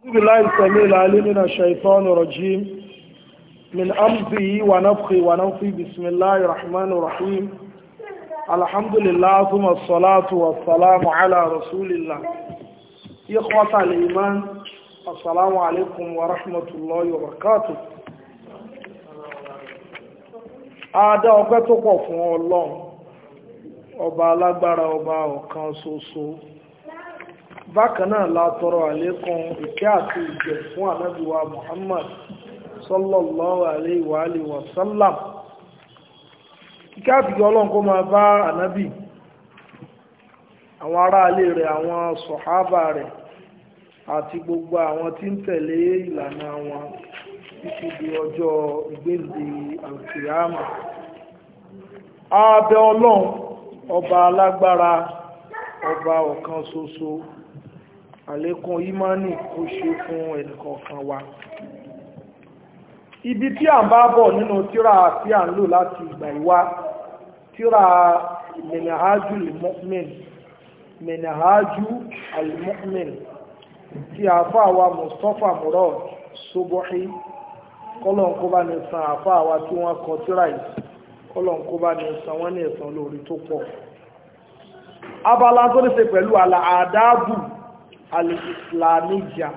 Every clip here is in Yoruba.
بالله السميع العليم من الشيطان الرجيم من أمضه ونفخه ونفخه بسم الله الرحمن الرحيم الحمد لله ثم الصلاة والسلام على رسول الله إخوة الإيمان السلام عليكم ورحمة الله وبركاته Adá ọpẹ́ tó pọ̀ fún Ọlọ́run, ọba alágbára ọba ọ̀kan ṣoṣo. Bákan náà la tọrọ àlékún ìkẹ́ àti ìjẹ fún ànábìwa Muhammad sallallahu alayhi wa alihi wa sallam. Ìkẹ́ àti ìjẹ Ọlọ́run kó máa bá ànábì, àwọn ará ilé rẹ̀, àwọn sọ̀hábà rẹ̀, àti gbogbo àwọn tí ń tẹ̀lé ìlànà wọn títí di ọjọ́ ìgbéǹde alkiyama abẹ ọlọ́run ọba alágbára ọba ọ̀kan ṣoṣo àlékún imani kó ṣe fún ẹnìkọ̀ọ̀kan wa ibi tí a ń bá bọ̀ nínú tíra tí a ń lò láti ìgbà ìwá tíra mẹnàhájú al-mu'min mẹnàhájú al-mu'min tí a fà wa Mustapha Murad Subuhi kọ́lọ̀n kó bá ní san àfá àwa tí wọ́n kọ tíra yìí kọ́lọ̀n kó bá ní san wọ́n ní ẹ̀san lórí tó pọ̀ abala tó ní ṣe pẹ̀lú àdábù alìsìlámíjà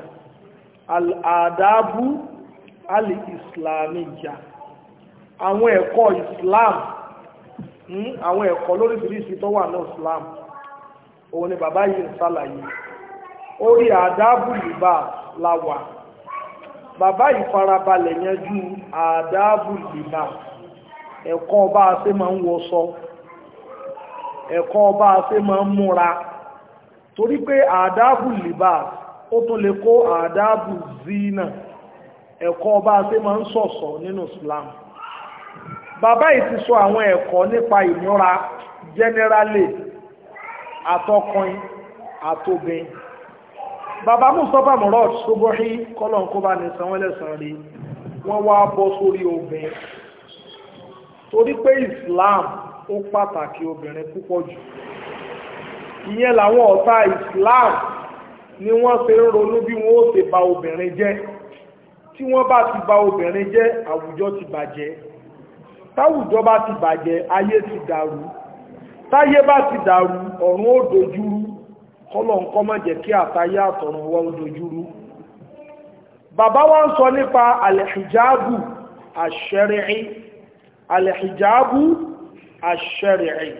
àdábù alìsìlámíjà àwọn ẹ̀kọ́ islam àwọn ẹ̀kọ́ lóríṣiríṣi tó wà ní islam òun ni bàbá yìí ń ṣàlàyé orí àdábù lìbà láwà bàbá ìfarabalẹ̀ yanjú àdáàbù ìbá ẹ̀kọ́ bá a ṣe máa ń wọṣọ ẹ̀kọ́ bá a ṣe máa ń múra torí pé àdáàbù ìbá ó tún lè kó àdáàbù zina ẹ̀kọ́ bá a ṣe máa ń ṣọ̀ṣọ́ nínú Islam bàbá yìí ti sọ àwọn ẹ̀kọ́ nípa ìmúra generally àtọkùnrin àtobìn bàbá mustapha murad sobohi kọlọ̀n kó bá ní sanwó lẹ́sàn rí wọ́n wá bọ́ sórí obìnrin torí pé islam ó pàtàkì obìnrin púpọ̀ jù ìyẹn làwọn ọ̀tá islam ni wọ́n ṣe ń ronú bí wọ́n ó ṣe bà obìnrin jẹ́ tí wọ́n bá ti bà obìnrin jẹ́ àwùjọ ti bàjẹ́ táwùjọ bá ti bàjẹ́ ayé ti dàrú táyé bá ti dàrú ọ̀run ó dojúrú kọ́lọ̀ ń kọ́ mọ́ jẹ́ kí àtayé àtọ̀run wọ́n dojúrú bàbá wọ́n sọ nípa alìhijabu àṣẹ́rìí alìhijabu àṣẹ́rìí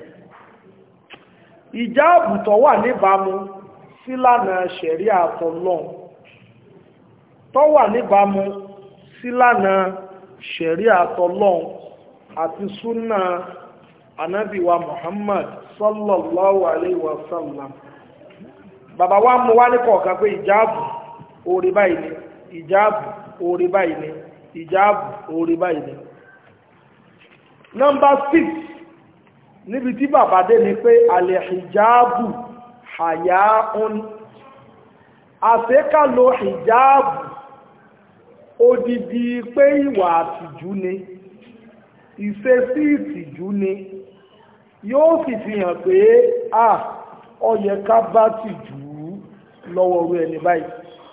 ìjáàbù tó wà níbàámu sílànà ṣẹ̀rí àtọ̀lọ́n tó wà níbàámu sílànà ṣẹ̀rí àtọ̀lọ́n àti súnà anábìwa Muhammad sallallahu alayhi wa sallam bàbá wa mú wá ní kọ̀ọ̀kan pé ìjáàbù orí báyìí ni ìjáàbù orí báyìí ni ìjáàbù orí báyìí ni nọ́mbà 6 níbi tí bàbá dé ni pé alẹ́ ìjáàbù hayaun àfẹ́kàlò ìjáàbù odidi pé ìwà àtìjú ni ìṣesí ìtìjú ni yóò sì fi hàn pé ah ó yẹ ká bá tìjú lọ́wọ́ orú ẹni báyìí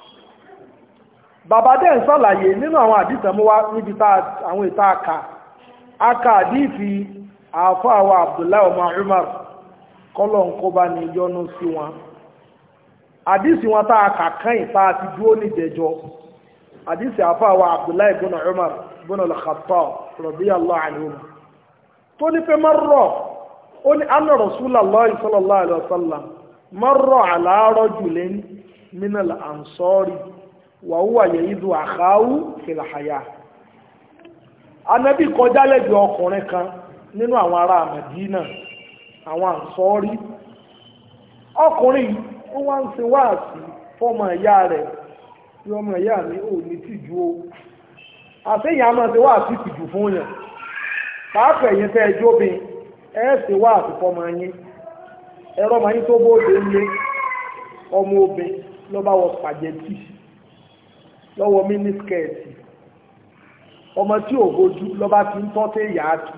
bàbá dẹ̀ ń sàlàyé nínú àwọn àdìsàn mú wá níbi àwọn ìta aka aka àdìsí àfọ́ àwọn Abdullahi ọmọ Umar kọ́lọ̀ ń kó bá ní yọnu sí wọn àdìsí wọn tá a kà kán ìta àti dúró níjẹjọ àdìsí àfọ́ àwọn Abdullahi ibn Umar ibn al-Khattab radiyallahu anhu tó ní pé mọ́rọ̀ ó ní anna Rasulullahi sallallahu alaihi wasallam marra ala rajulin min al-ansari wa huwa ya'idu akhahu fil haya Ànábì kọjá lẹ́gbẹ̀ẹ́ ọkùnrin kan nínú àwọn ará Madina àwọn ansori ọkùnrin ó wá ń ṣe wáàsí fọ́mọ ìyá rẹ̀ tí ọmọ ìyá mi ò ní tìjú o àṣeyàn a máa ṣe wáàsí tìjú fún yàn pàápàá ẹ̀yin tẹ́ ẹjọ́ bin ẹ̀ ṣe wáàsí fọ́mọ yín ẹ̀rọ ma yí tó bóòdé ńlé ọmọ obìn ló bá wọ spaghetti lọ́wọ́ mínísíkẹ̀ẹ̀tì ọmọ tí ò bójú ló bá ti ń tọ́ tẹ́ yàájú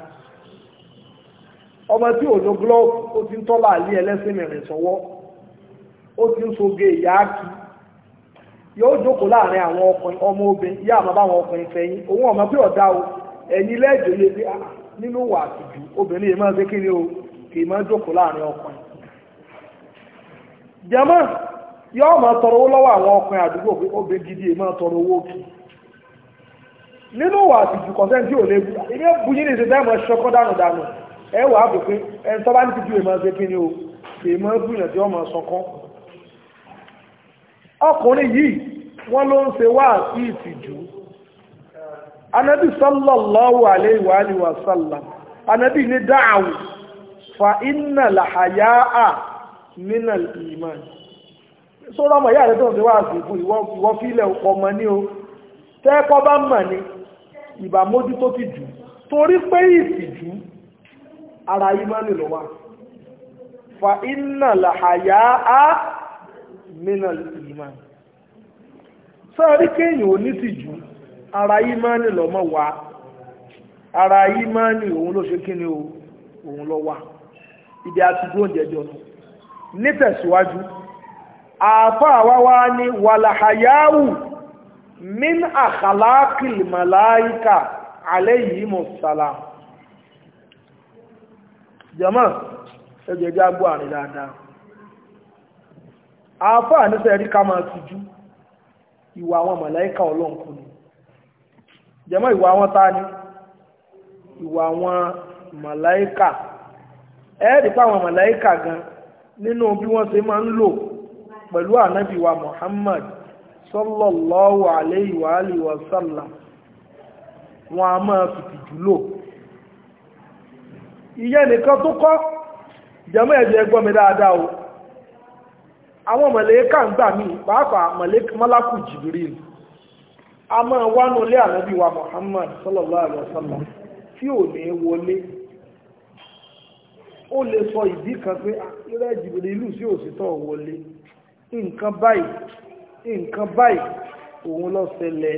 ọmọ tí ò lo glove ó ti ń tọ́ láàlí ẹlẹ́sìn mẹ́rin sọ́wọ́ ó ti ń soge yàájú yóò jókòó láàrin àwọn ọkùnrin ọmọ obìnrin yá àmọ́ báwọn ọkùnrin fẹ́yìn òun ọmọ pé ọ̀dá o ẹ̀yin lẹ́jọ́ yé pé nínú wà àtìjú obìnrin yìí máa ń ṣe kí ni o kì í máa jókòó láàrin ọkùnrin. jẹ́mọ́ yóò máa tọrọ owó lọ́wọ́ àwọn ọkùnrin àdúgbò pé obìnrin gidi yìí máa tọrọ owó kì í. nínú wà àtìjú kọ̀sẹ́ tí ò lè bu ilé buyín ní ìṣẹ̀dá ìmọ̀ ṣọkọ́ dànù dànù ẹ wà á bò pé ẹ ń tọ́ba ní ti ju ìmọ̀ ṣe kí ni o kì í máa bùyàn tí wọ́n máa sọkọ́. ọkùnrin yìí wọ́n ló ń ṣe wá sí ìtìjú anabi sallallahu alayhi wa alihi wa sallam anabi ní dáàwù fa inna lahaya'a min al-iman sọ́rọ̀ ọmọ ìyá rẹ̀ tó ń ṣe wá sí ìfún ìwọ fílẹ̀ ọmọ ní o tẹ́ẹ̀kọ́ bá mọ̀ ní ìbà mójú tó ti jù torí pé ìtìjú ara ìmánì ló wà fa inna lahaya'a min al-iman sọ́ọ̀rí kéèyàn ò ní tìjú ara ìmánì lọ́mọ wá ara ìmánì òun ló ṣe kí ni òun lọ wá ibi àti dúró jẹjọ nù nítẹ̀síwájú àfá àwáwá ní wàlàhàyáwù min àkàlákìl màláíkà alayhi mọ̀sálà jẹ́mọ́ ẹgbẹ̀já gbọ́ àrin dáadáa àfá àníṣẹ́ rí ká máa tìjú ìwà àwọn màláíkà ọlọ́nkú ni jẹ́mọ́ ìwà àwọn ta ni ìwà àwọn màláíkà ẹ́ẹ̀dì pa àwọn màláíkà gan nínú bí wọ́n ṣe máa ń lò pẹ̀lú ànábì wa Muhammad sallallahu alayhi wa alihi wa sallam wọn a máa fìtì jùlọ ìyẹn nìkan tó kọ́ jẹ́mọ́ ẹ̀jẹ̀ ẹgbọ́n mi dáadáa o àwọn màláíkà ń gbà mí pàápàá màlákù Jibril a máa wánú lé ànábì wa Muhammad sallallahu alaihi wasallam tí ò ní wọlé ó lè sọ ìdí kan pé irẹ́ jìbìrì ìlú sí òsìtọ́ wọlé nǹkan báyìí nǹkan báyìí òun ló ṣẹlẹ̀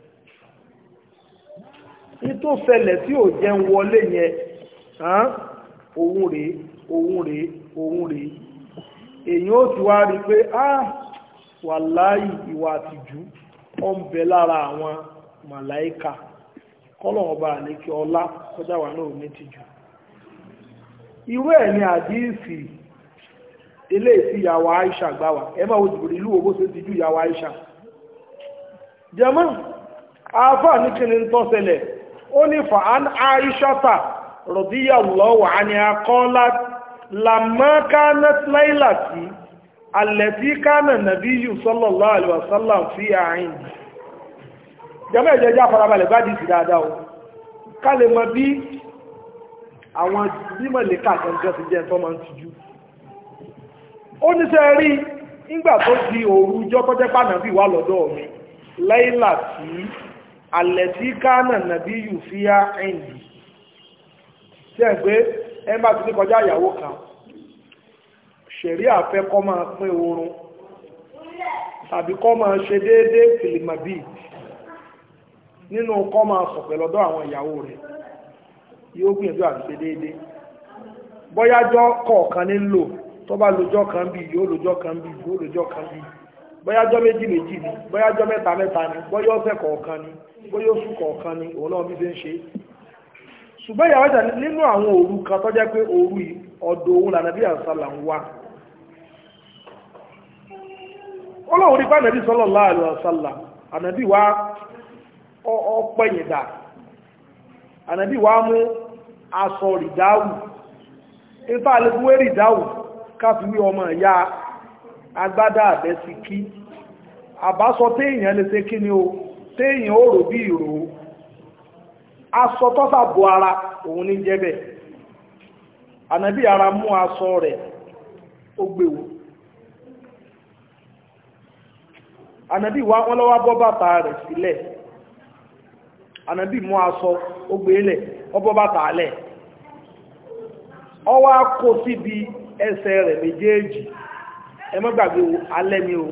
ní tó ṣẹlẹ̀ tí ò jẹ́ ń wọlé yẹn òun rèé òun rèé òun rèé èyàn ó ti wá rí i pé ah wàláhì ìwà àtìjú ó ń bẹ lára àwọn màláìka kọ́lọ̀wọ́n bá àlékè ọlá kọjá wà náà ní tìjú irú ẹ̀ ni àdíìsì ilé ìsí ìyàwó Aisha gbáwà ẹ máa wo jùbìrì ìlú owó ṣe ti jú ìyàwó Aisha jẹmọ́ àáfà ní kí ni ń tọ́sẹlẹ̀ ó ní fa'an Aishata radiyallahu anha qalat lamma kanat laylati allati kana nabiyyu sallallahu alaihi wasallam fi a'in jẹmọ́ ìjẹjá farabalẹ̀ bá dìsì dáadáa o ká lè mọ bí àwọn bímọ̀lẹ́kà gẹ́gẹ́ ti jẹ́ tó máa ń tijú ó ní sẹ́ rí nígbà tó di òru jọ́ tọ́jẹ́ pànàbí wà lọ́dọ̀ mi láìlà tí alẹ̀ tí kánà nàbí yù fi á ẹ̀ǹdì tí ẹ̀ pé ẹ̀mbà tí ní kọjá ìyàwó kan ṣẹ̀rí àfẹ́ kọ́ máa pín oorun tàbí kọ́ máa ṣe déédéé fìlìmàbí nínú kọ́ máa sọ̀pẹ̀ lọ́dọ̀ àwọn ìyàwó rẹ̀ yóò gbìyànjú àti ṣe déédéé bọ́yájọ́ kọ̀ọ̀kan ní lò tó bá lójọ́ kan bí yóò lójọ́ kan bí yóò lójọ́ kan bí bọ́yájọ́ méjì méjì ni bọ́yájọ́ mẹ́ta mẹ́ta ni bọ́yá ọ̀sẹ̀ kọ̀ọ̀kan ni bọ́yá oṣù kọ̀ọ̀kan ni òun náà bí ṣe ń ṣe ṣùgbọ́n ìyàwó ìjà nínú àwọn òru kan tó jẹ́ pé òru ọ̀dọ̀ òun lànà bí àṣàlà ń wá ọlọ́run nípa ànàbí sallallahu alaihi wasallam ànàbí wa ọpẹ́yìndà ànàbí wa mú aṣọ rìdáwù ifá alẹ́gbúwé rìdáwù káfíwí ọmọ ìyá agbádá àbẹ́sí kí àbásọ téèyàn lè ṣe kí ni o téèyàn ó rò bí ìrò aṣọ tọ́sà bo ara òun ní jẹ́bẹ̀ ànàbí ara mú aṣọ rẹ̀ ó gbèwò ànàbí wa wọ́n lọ́wọ́ bọ́ bàtà rẹ̀ sílẹ̀ ànàbí mú aṣọ ó gbélẹ̀ ó bọ́ bàtà lẹ̀ ọwọ́ kó síbi ẹsẹ̀ rẹ̀ méjèèjì ẹ má gbàgbé o alẹ́ ni o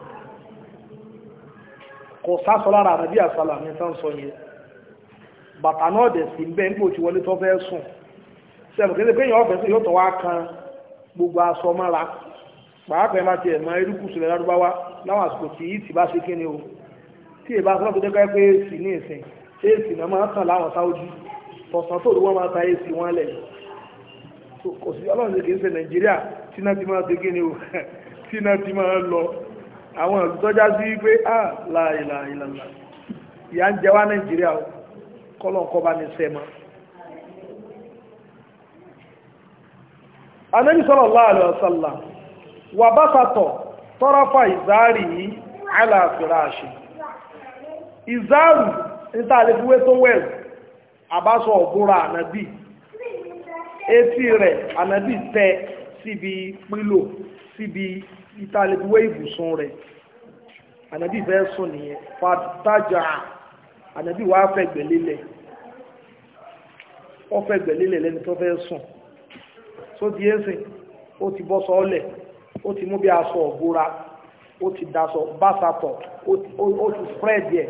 kò sásọ lára ànàbí àsálà ní tán sọ yẹn bàtà náà dẹ̀ sí bẹ́ẹ̀ nípò tí wọlé tó fẹ́ sùn sẹ́nu kéde pé èèyàn ọ̀fẹ́ sí yóò tọ́ wá kan gbogbo aṣọ mọ́ra pàápàá má tiẹ̀ mọ erékùsù rẹ̀ lárúbáwá láwọn àsìkò tí yìí ti bá ṣe kíni o tí èbá sọ́nà tó dẹ́kọ́ pé èsì ní ìsìn ṣé èsì náà máa tàn láwọn sáwọ́jú tọ̀sán tó wọ́n máa ta èsì wọn lẹ̀ kò sí ọlọ́run ṣe kì í ṣe nàìjíríà tí náà ti máa ṣe kíni o tí náà ti máa lọ àwọn ìtọ́já sí pé ah láìláìláìlá ìyá ń jẹ wá nàìjíríà o kọ́lọ́nkọ́ bá ní sẹ́mọ́ anabi sallallahu alaihi wasallam wa basata tarafa izari ala firashi izaru nta le fiwe to wel abaso obura anabi etí rẹ̀ anabi tẹ́ síbi pílò síbi ita le fiwe ibùsùn rẹ̀ anabi fẹ́ sùn nìyẹn fataja anabi wá fẹ́ gbẹ̀lélẹ̀ ó fẹ́ gbẹ̀lélẹ̀ lẹ́ni tó fẹ́ sùn tó di ẹ́sìn ó ti bọ́ sọ́ọ́lẹ̀ ó ti mú bí aṣọ ọ̀gbóra ó ti daṣọ básapọ̀ ó ti spread yẹ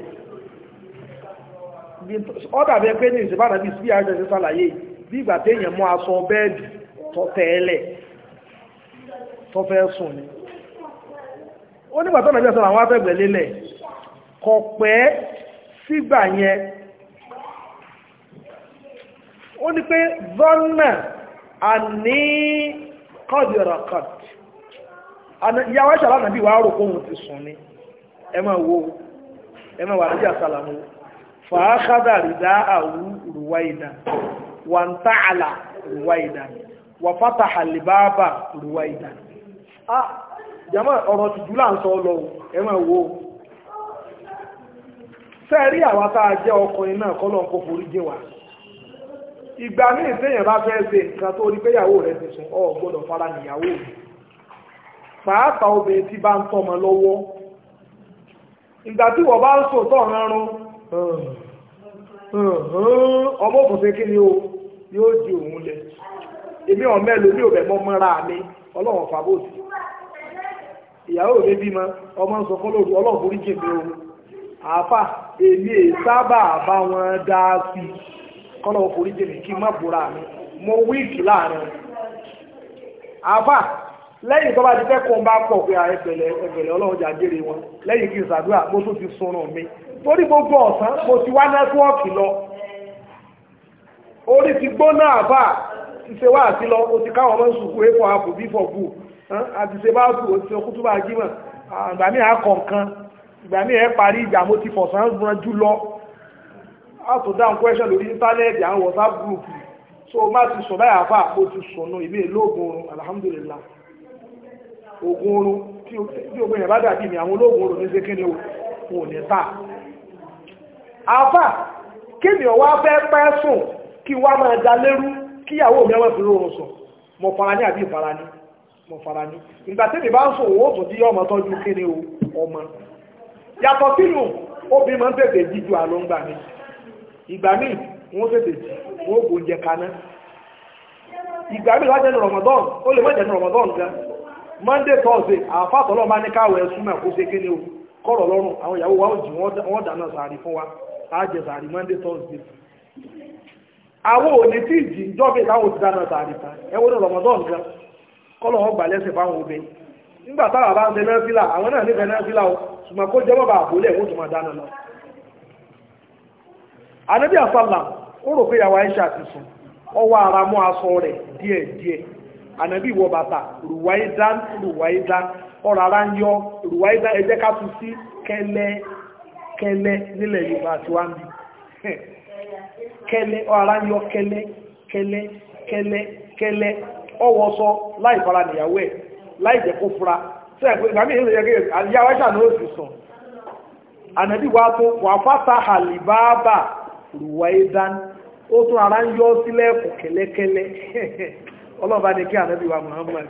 ọ́dà bẹ́ẹ̀ pé ní ìsìnbára bí sí àjọ ìṣẹ́ sàlàyé bí ìgbà téèyàn mú aṣọ bẹ́ẹ̀dì tó tẹ́ẹ̀lẹ̀ tó fẹ́ sùn ni ó nígbà tó nàbí ọ̀sán àwọn afẹ́gbẹ̀ lélẹ̀ kò pẹ́ sígbà yẹn ó ní pé zọ́nà àní kọ́dìrọ̀kọ̀t ìyàwó ẹ̀ṣàlá nàbí wà rò kóhun ti sùn ní ẹ máa wo ẹ máa wà níjà sàlámù fàákàdà rìdá àwú rùwáìdà wà ń tààlà rùwáìdà wà fátà àlìbáàbà rùwáìdà ah jama ọ̀rọ̀ ti jùlá ń sọ lọ ẹ máa wo sẹ́ẹ̀rí àwọn tá a jẹ́ ọkùnrin náà kọ́lọ̀ ń kó forí jẹ́ wa ìgbà míì téèyàn bá fẹ́ ṣe nǹkan tó rí péyàwó rẹ̀ ti sùn ọ gbọ́dọ̀ fara níyàwó rẹ̀ pàápàá obìnrin tí bá ń tọ́mọ lọ́wọ́ ìgbà tí wọ́n bá ń sò tọ́ rárún ọmọ òfòsè kí ni o yóò di òun lẹ èmi ọmọ ẹlò ní òbẹ̀ mọ́ mọ́ra mi ọlọ́run fàbòsì ìyàwó mi bímọ ọmọ ń sọ fún lóru ọlọ́run forí jì mí o àáfà èmi è sábà bá wọn dá sí i kọ́lọ̀ forí jẹ́mi kí má búra mi mo wíìkì láàrin àfà lẹ́yìn tó bá ti fẹ́ kún bá pọ̀ pé ẹgbẹ̀lẹ̀ ẹgbẹ̀lẹ̀ ọlọ́run jà jèrè wọn lẹ́yìn kí n ṣàdúrà mo tún ti sunrun mi torí gbogbo ọ̀sán mo ti wá nẹ́tíwọ́ọ̀kì lọ orí ti gbóná àfà ti ṣe wá àti lọ o ti káwọn ọmọ sùkú a for apple b for boo àti ṣe bá sùn o ti ṣe kútú bá jímọ̀ ìgbà míì akọ̀ nǹkan ìgbà míì ẹ parí ìjà mo ti fọ̀sán ranjú lọ how to down question lórí íńtánẹ́ẹ̀tì àwọn whatsapp group so má ti sùn báyà fà ó ti sùnú ìbí lóògùn oorun alhamdulillah oògùn oorun tí oògùn yẹn bá dàbí mi àwọn olóògùn oorun ní sékè ní òun ò ní tà àfà kéèmì ọwọ́ fẹ́ pẹ́ sùn kí wá máa da lérú kíyàwó mi ọmọ ìfìlú oorun sùn mo fara ní àbí ìfara ní mo fara ní ìgbà tẹ́mi bá ń sùn òun ó tún tí ọmọ tọ́jú kéde ọmọ yàtọ̀ sínú obìnrin máa ń tètè jíjú àlóńgbà mi ìgbà míì wọ́n tètè jí wọ́n kò jẹ kaná ìgbà míì wájẹ́ ní Ramadan ó lè mọ́jẹ̀ ní Ramadan gan Monday Thursday àfàtọ́lọ́ bá ní káwọ̀ ẹ̀sùn náà kó ṣe kéde o kọ́rọ̀ lọ́rùn àwọn ìyàwó wa ó jì wọ́n dáná sàárì fún wa á jẹ sàárì Monday Thursday àwọn òní tí ìjì ń jọ́ bí ìtàwọn ti dáná sàárì ta ẹwọ́n ní Ramadan gan kọ́lọ̀ wọn gbà lẹ́sẹ̀ fáwọn obìnrin nígbà táwọn bá ń ṣe náà àwọn náà nífẹ̀ẹ́ náà o ṣùgbọ́n kó jẹ́ mọ́ bá àbólẹ̀ wọ́n tún máa dáná lọ anabi asala ó rò pé yàwó aisha ti sùn ọwọ́ ara mú aṣọ rẹ̀ díẹ̀díẹ̀ anabi wọ bàtà rùwáìdán rùwáìdán ọ̀rọ̀ ara ń yọ rùwáìdán ẹ jẹ́ ká tún sí kẹ́lẹ́ kẹ́lẹ́ nílẹ̀ yorùbá àti wá ń bí kẹ́lẹ́ ọ̀rọ̀ ara ń yọ kẹ́lẹ́ kẹ́lẹ́ kẹ́lẹ́ kẹ́lẹ́ ọwọ́ sọ láì fara nìyàwó ẹ̀ láì jẹ́ kó fura sẹ́yìn pé ìgbàmí ìrìn ìrìn àyàwó aisha ló sì sùn anabi wa tó wà fata halibaba ruwaidan ó tún ara ń yọ sílẹ̀ kù kẹ́lẹ́kẹ́lẹ́ ọlọ́ba ní kí ànábì wa Muhammad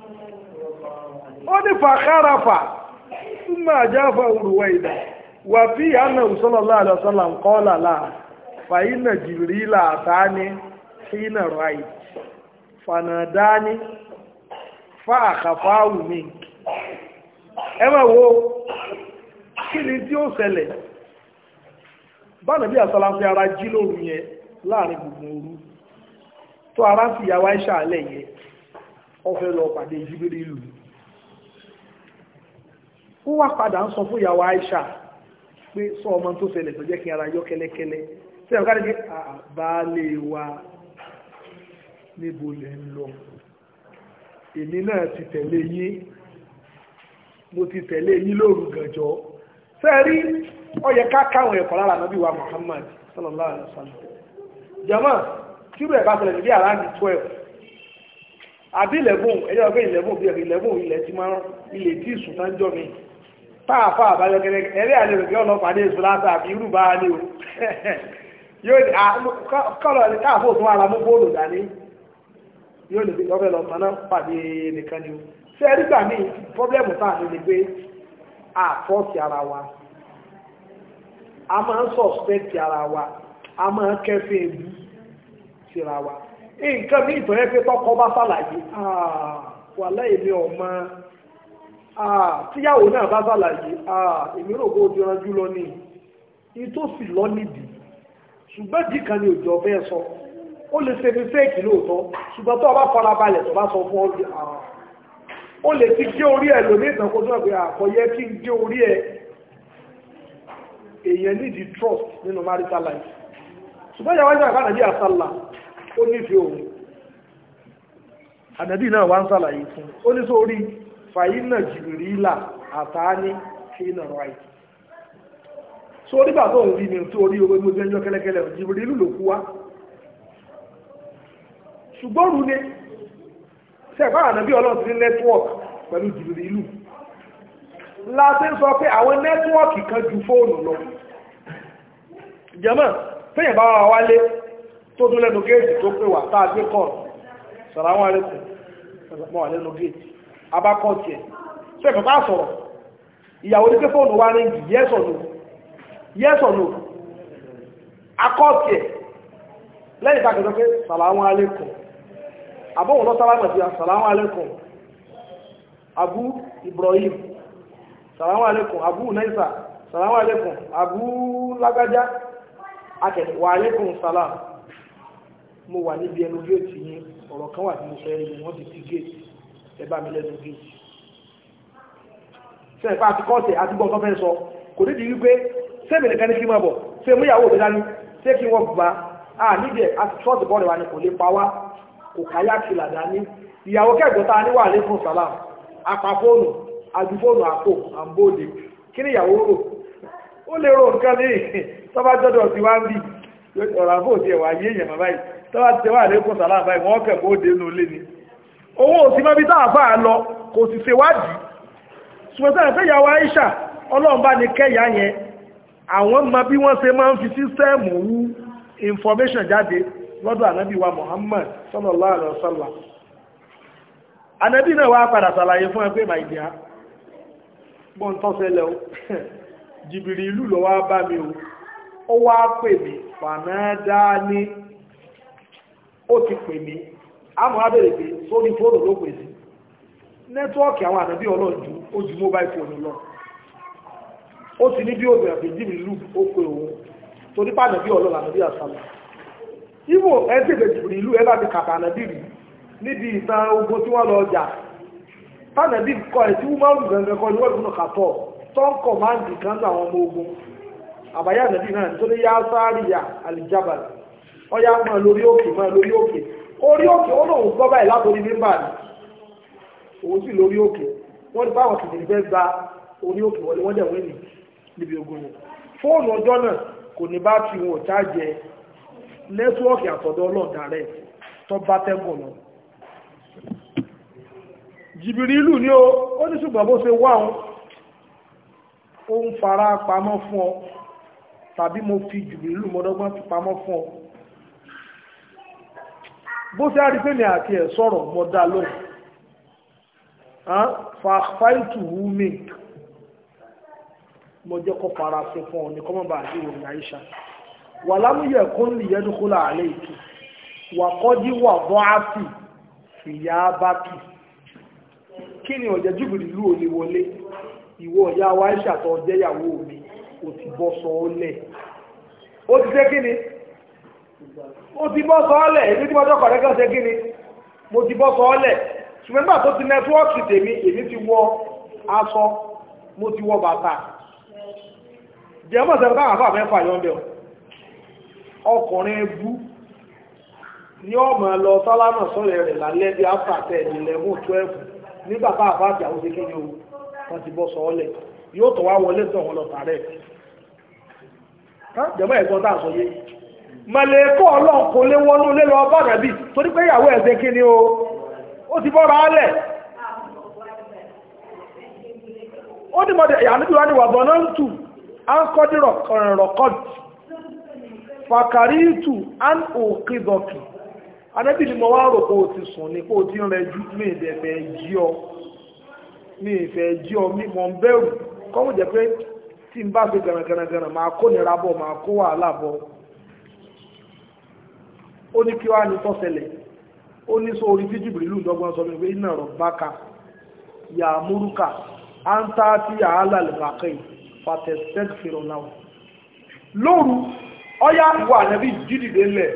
ó ní fàkàràfà súnmọ́ àjáfà ruwaidan wà fí àná sallallahu alaihi wasallam qala la fàyínà jìbìrìlà àtàní hínà ráì fanadani fàkàfáwù mi ẹ máa wo kí ni tí ó ṣẹlẹ̀ báwọn bí àsọ́lá fi ara jí lóru yẹn láàrin gbogbo òru tó ara ń fi ìyàwó Aisha alẹ́ yẹn ó fẹ́ lọ pàdé jíbírí ìlú ó wá padà ń sọ fún ìyàwó Aisha pé sọ ọmọ tó ṣẹlẹ̀ tó jẹ́ kí ara yọ kẹ́lẹ́kẹ́lẹ́ tí ẹ̀ka ní pé àbálé wa níbo lẹ ń lọ èmi náà ti tẹ̀lé yín mo ti tẹ̀lé yín lóru gànjọ́ sẹ́ẹ̀rí ó yẹ ká káwọn ẹ̀kọ́ lára nàbí wa Muhammad sallallahu alaihi wasallam jama tí rẹ̀ bá ṣẹlẹ̀ níbi àrá ní twelve àbí eleven ẹ̀yẹ́ ọ̀gbẹ́ eleven bí ẹ̀rọ eleven ilẹ̀ ti máa ilẹ̀ tí ìsùn náà jọ mi táàfà àbájọ kẹrẹ ẹ̀rẹ́ àlejò kí ọlọ́pàá ní èso látà àbí irú bá ní o yóò ní kọ́lọ̀ ní káàfó tún ara mú bóòlù dání yóò ní ọbẹ̀ lọ mọ́ná pàdé nìkan ni o ṣé ẹ̀rí gbà mí pọ́blẹ́mù táà ní ni pé àfọ́ọ̀sì ara wa a máa ń sọ̀spẹ́tì ara wa a máa ń kẹ́fẹ́ ebú síra wa nǹkan ní ìtọ́jẹ́ pé tọ́kọ bá ṣàlàyé wà láì ní ọmọ tíyàwó náà bá ṣàlàyé èmi rò kó o ti ranjú lọ ní ìtòsí lọ nídìí ṣùgbọ́n dì kan ní òjò ọ̀fẹ́ sọ ó lè ṣe mistake lóòótọ́ ṣùgbọ́n tó o bá fara balẹ̀ tó bá sọ fún ọ ó lè ti gé orí ẹ̀ lóní ìtànkó tó ẹ̀pẹ́ àkọyẹ kí n gé orí ẹ̀ èèyàn nídi trust nínú marital life ṣùgbọ́n ìyàwó ìjọba ìbá nàbí àsálà ó nífẹ̀ẹ́ òun ànàbí náà wá ń sàlàyé fún ó ní sórí fàyínà jìbìrìlà àtàání fínà right so nígbà tó ń rí mi tó orí owó gbogbo ẹjọ́ kẹ́lẹ́kẹ́lẹ́ jìbìrìlù ló kú wá ṣùgbọ́n rú ni sẹ́ẹ̀fà ànàbí ọlọ́run ti ní network pẹ̀lú jìbìrìlù láti ń sọ pé àwọn nẹ́tíwọ́ọ̀kì kan ju fóònù lọ jẹ́mọ̀ fẹ́yìn bá wà wálé tó tún lẹ́nu géètì tó pè wà tá a gbé kọ́ sàráwọn arẹ́kùn mọ́ wà lẹ́nu géètì abákọ́ọ̀tì ẹ̀ ṣe kọ̀kọ́ sọ̀rọ̀ ìyàwó ní pé fóònù wá ní ìjì yes or no yes or no akọ́ọ̀tì ẹ̀ lẹ́yìn tá a kẹ́kọ́ pé sàráwọn arẹ́kùn àbọ̀wọ̀n lọ sálámà sí sàráwọn arẹ́kùn Abu Ibrahim salamu alaikum abu naisa salamu alaikum abu lágájá akẹ̀lẹ̀ wà alaikum salam mo wà níbi ẹnu géètì yìí ọ̀rọ̀ kan wà tí mo fẹ́ rí wọ́n ti ti géètì ẹbá mi lẹ́nu géètì ṣe ìpá àti kọ́ọ̀tẹ̀ àti gbọ́n tó fẹ́ sọ kò ní di wípé sẹ́mi nìkan ní kí máa bọ̀ ṣe mú ìyàwó mi dání ṣé kí wọ́n bá a níbi ẹ̀ àti ṣọ́ọ̀tì bọ́ọ̀lù wa ni kò lè pa wá kò káyà kìlà dání ìyàwó kẹ́gbọ́ta ní wà alaikum salam apá fóònù àjúfóònù àpò àmbóde kí ni ìyàwó rò ó lè rò nǹkan ní tọ́bá jọ́dọ̀ sí wá ń bí ọ̀rọ̀ àbò tí ẹ̀wà yé èèyàn bàbá yìí tọ́bá ti tẹ́wà lẹ́kùn sàlá báyìí wọ́n kẹ̀ bóde nù lé ni owó òsì mọ́bí táàfà lọ kò sì ṣe wádìí ṣùgbọ́n fẹ́ ìyàwó Aisha ọlọ́run bá ní kẹ́yà yẹn àwọn mọ bí wọ́n ṣe máa ń fi sísẹ́ẹ̀mù wú information jáde lọ́dọ̀ ànábì wa Muhammad sallallahu alaihi wasallam ànábì náà wá padà ṣàlàyé fún ẹgbẹ́ màìdíà gbọ́n tọ́ sẹ́lẹ̀ o jìbìrì ìlú lọ wá bá mi o ó wá pè mí fànádá ní ó ti pè mí àmọ́ abẹ́rẹ̀ pé sórí fóònù ló pè sí nẹ́tíwọ́ọ̀kì àwọn ànábí ọlọ́jú ó ju mobile phone lọ ó ti ní bí obìnrin àti jìbìrì ìlú ó pè òun torí pa ànábí ọlọ́run ànábí àsálà ibo ẹ̀ẹ́dẹ̀gbẹ̀ jìbìrì ìlú ẹ bá ti kàtà ànábí rí níbi ìtàn ogun tí wọ́n lọ jà tánàbí kọ ẹ̀ tí wúmọ́rù gẹ̀gẹ̀ kọ ní wọ́n kàtọ̀ tó ń kọ̀ máa ń dì kan àwọn ọmọ ogun àbáyá nàbí náà tó ní yá sáàríyà alìjábàl ọya máa lórí òkè máa lórí òkè orí òkè ó lòun gbọ́ báyìí látòrí mímbà ní òun sì lórí òkè wọ́n ní báwọn kìdìrì fẹ́ gba orí òkè wọlé wọ́n dẹ̀ wọ́n ní níbi ogun yẹn fóònù ọjọ́ náà kò ní bá fi wọn ò chájẹ nẹ́tíwọ́ọ̀kì àtọ̀dọ̀ ọlọ́ọ̀dà rẹ̀ tó bá tẹ́gùn náà jìbìrìlù ní o ó ní ṣùgbọ́n bó ṣe wá òun ó ń fara pamọ́ fún ọ tàbí mo fi jìbìrìlù mọ́dọ́gbọ́n fi pamọ́ fún ọ bó ṣe á rí pé mi àti ẹ̀ sọ̀rọ̀ mọ́ dá lóhùn fàfáìtù wúmi mo jẹ́ kó fara sí fún ọ ní kọ́mọ́ bá àti ìwòrán àyíṣà wà lámúyẹ̀ kún lè yẹ́dú kó láàlẹ́ ìtù wà kọ́dí wà bọ́ ápì fìyà bá kì kí ni ọ̀jẹ̀ jùbìrì ìlú òní wọlé ìwọ ọ̀yá wa ìṣàtọ̀ ọjẹ́yàwó mi ò ti bọ́ sọ ọ́ lẹ̀ ó ti ṣe kí ni ó ti bọ́ sọ ọ́ lẹ̀ èmi tí mo jọ́ kọ̀rẹ́ kan ṣe kí ni mo ti bọ́ sọ ọ́ lẹ̀ ṣùgbọ́n nígbà tó ti nẹ́tíwọ́ọ̀kì tèmi èmi ti wọ aṣọ mo ti wọ bàtà jẹ́mọ̀ sẹ́fẹ́ táwọn àfà mẹ́fà yọ́ bẹ̀ ọkùnrin ebú ní ọmọ lọ sálámà sọ́rẹ̀ rẹ̀ lálẹ́ bí áfàtẹ́ ìlẹ̀mú 12 nígbà tá àfà àti àwọn kékeré o wọ́n ti bọ́ sọ́ọ́lẹ̀ yóò tọ̀ wá wọlé tọ̀ wọn lọ tààrẹ̀ jẹ́mọ̀ ẹ̀gbọ́n tá à sọ yé mọ̀lẹ́kọ́ ọlọ́run kò lé wọnú lé lọ bá nàbí torí pé ìyàwó ẹ̀sẹ̀ kí ni o ó ti bọ́ra álẹ̀ ó ní mọ̀dẹ̀ ìyànúbí wá ní wà bọ̀ náà ń tù á ń kọ́ dí rọ̀kọ́dì fàkàríìtù á ń òkè dọ̀kì anábì ni mo wá rò pé o ti sùn ní pé o ti rẹ jú mi ìfẹ́ jí ọ mi ìfẹ́ jí ọ mi mọ̀ ń bẹ̀rù kọ́mù jẹ́ pé tí n bá fi gànàgànàgànà máa kó nira bọ̀ máa kó wàhálà bọ̀ ó ní kí wá ní tọ́sẹlẹ̀ ó ní sọ orí tí jìbìrì lù dọ́gbọ́n sọ pé iná rọ̀ báka yà múrúkà á ń tá tí àhálà lè rà kẹ́yìn fatẹ́sẹ́g fèrò náà lóru ọyá wà nẹ́bí jídìdé lẹ̀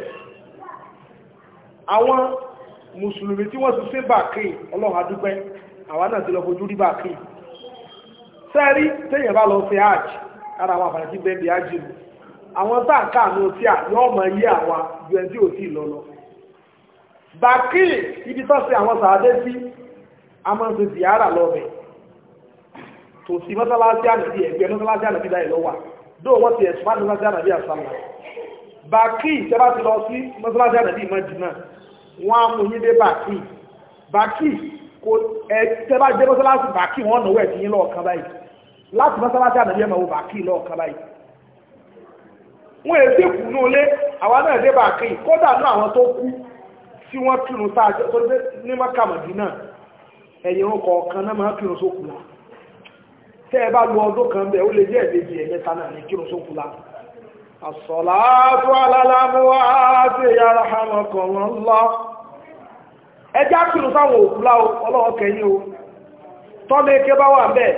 àwọn mùsùlùmí tí wọ́n ti ṣe bàkì ọlọ́run adúpẹ́ àwa náà ti lọ fojú rí bàkì sẹ́rí téèyàn bá lọ sí hajj ara àwọn àfààní tí bẹ́ẹ̀ bí hajj nù àwọn táǹkà ní otí à yọ́ mọ̀ yí àwa ju ẹni tí ò tí lọ lọ bàkì ibi tó ṣe àwọn sàádé sí a máa ń ṣe ziyara lọ́bẹ̀ tò sí mọ́sálásí ànàbí ẹgbẹ́ mọ́sálásí ànàbí dáì lọ́wà dóò wọ́n ti ẹ̀sùn fáwọn mọ́sálásí ànàbí àsàlà bàkì tẹ́bá ti lọ sí mọ́sálásí ànàbí Mádínà wọ́n á mú yín dé bàkì bàkì kò ẹ tẹ́bá dé mọ́sálásí bàkì wọ́n náwó ẹ̀sìn yín lọ́ọ̀kan báyìí láti mọ́sálásí ànàbí ẹ̀mọ̀ bàkì lọ́ọ̀kan báyìí wọ́n èsì kù ní olé àwọn náà dé bàkì kódà ní àwọn tó kú tí wọ́n kírun sáájọ́ tó dé ní mọ́kàmọ̀dí náà ẹ̀yìn orúkọ ọ̀kan náà máa kírun sókù lá tẹ́ ẹ bá lu ọdún kan bẹ̀ ó lè jẹ́ ẹ̀lẹ́jì ẹ̀mẹ́ta náà ní kírun sókù lá àsọ̀láàtú alálàmúwá àti yàrá hàmọ̀kàn lọ ẹjá kírun sáwọn òkú lá ọlọ́wọ́ kẹyìn o tọ́lé ké bá wà bẹ́ẹ̀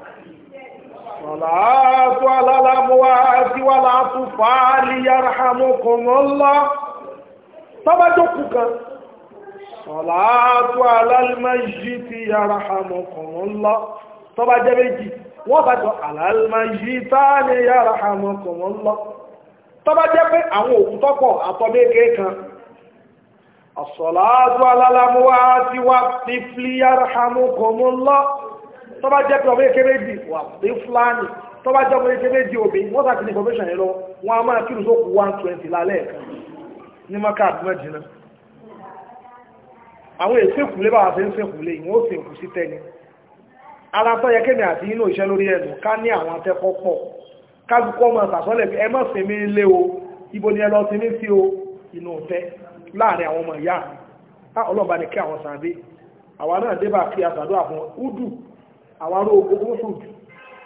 sọ̀láàtú alálàmúwá àti wà látú fàálì yàrá hàmọ̀kàn lọ tọ́bájókù kan sọ̀láàtú alálìmáyí ti yàrá hàmọ̀kàn lọ tọ́bá jẹ́ méjì wọ́n bá jọ alálìmáyí táà ní yàrá hàmọ̀kàn lọ tọ́bá jẹ́ pé àwọn òkú tọ́pọ̀ àtọ́bẹ́kẹ́ kan as-salatu alálàmúwá ti wá ní fílí yarhamukumullah tọ́bá jẹ́ pé ọmọdé méjì wà ní fúlàní tọ́bá jẹ́ ọmọdé méjì òbí wọ́n sàkí ní information yẹn lọ wọ́n a máa kírù sókù 120 lálẹ́ ẹ̀kan ní maka àdúmọ̀ jìnnà àwọn èsì ìkùlé bá wà sí ń sèkùlé ìwọ̀n ó sì kù sí tẹ́ni ara tó yẹ kémi àti inú iṣẹ́ lórí ẹ̀dùn ká ní àwọn akẹ́kọ̀ọ́ pọ̀ kájúkọ́ mọ̀ sàsọ́lẹ̀ ẹ mọ́ sí mi lé o ibo ni ẹ lọ sí ní sí o inú ọ̀tẹ́ láàrin àwọn ọmọ ìyá mi ọlọ́ba ni kí àwọn sàbí àwọn náà débà kí àsàdó àfọn údù àwọn aró ogun fún jù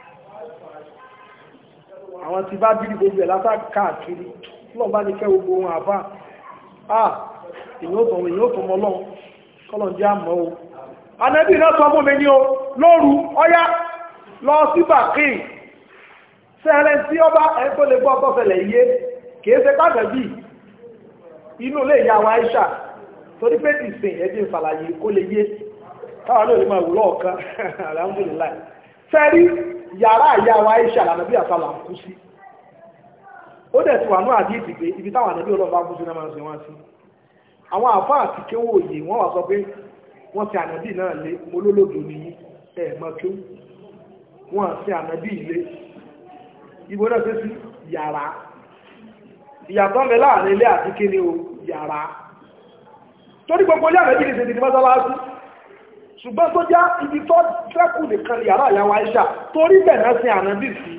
àwọn ti bá bírí gbogbo ẹ̀ látà káàkiri ọlọ́ba ni kẹ́ gbogbo wọn àbá ah èyí ó tọ̀wọ̀ èyí ó tọ̀mọ̀ lọ́n kọ́lọ̀ jẹ́ àmọ́ o anẹ́bí náà sọ fún mi ní o lóru ọyá lọ sí bàkíì sẹ́rẹ̀ tí ó bá ẹgbẹ́ lè gbọ́ tọ́fẹ̀lẹ̀ yé kìí ṣe pàtàkì inú lè yà wá ìṣà torí pé ti sìn ẹ̀dín fàlàyé kó lè yé káwà náà lè máa wùlọ́ ọ̀kan alhamdulillah sẹ́rí yàrá ìyá wa ìṣà lànà bí àtàlà ń kú sí ó dẹ̀ tí wà ní àdí ìdìgbé ibi táwọn àdàbí ọlọ́ba kú sí náà máa ń sin wá sí àwọn àfá àti kéwò òye wọ́n wà sọ pé wọ́n ti ànàbí náà lé molólòdò nìyí ẹ̀ẹ̀mọ́ kéwò wọ́n àti ànàbí ilé ibo náà ṣe sí yàrá ìyàtọ̀ mẹ́ láàrin ilé àti kí ni o yàrá torí gbogbo ilé àmẹ́bí ní ṣe ti mọ́sálásí ṣùgbọ́n tó já ibi tó fẹ́kù nìkan yàrá ìyàwó Àìṣà torí bẹ̀rẹ̀ sí ànábì sí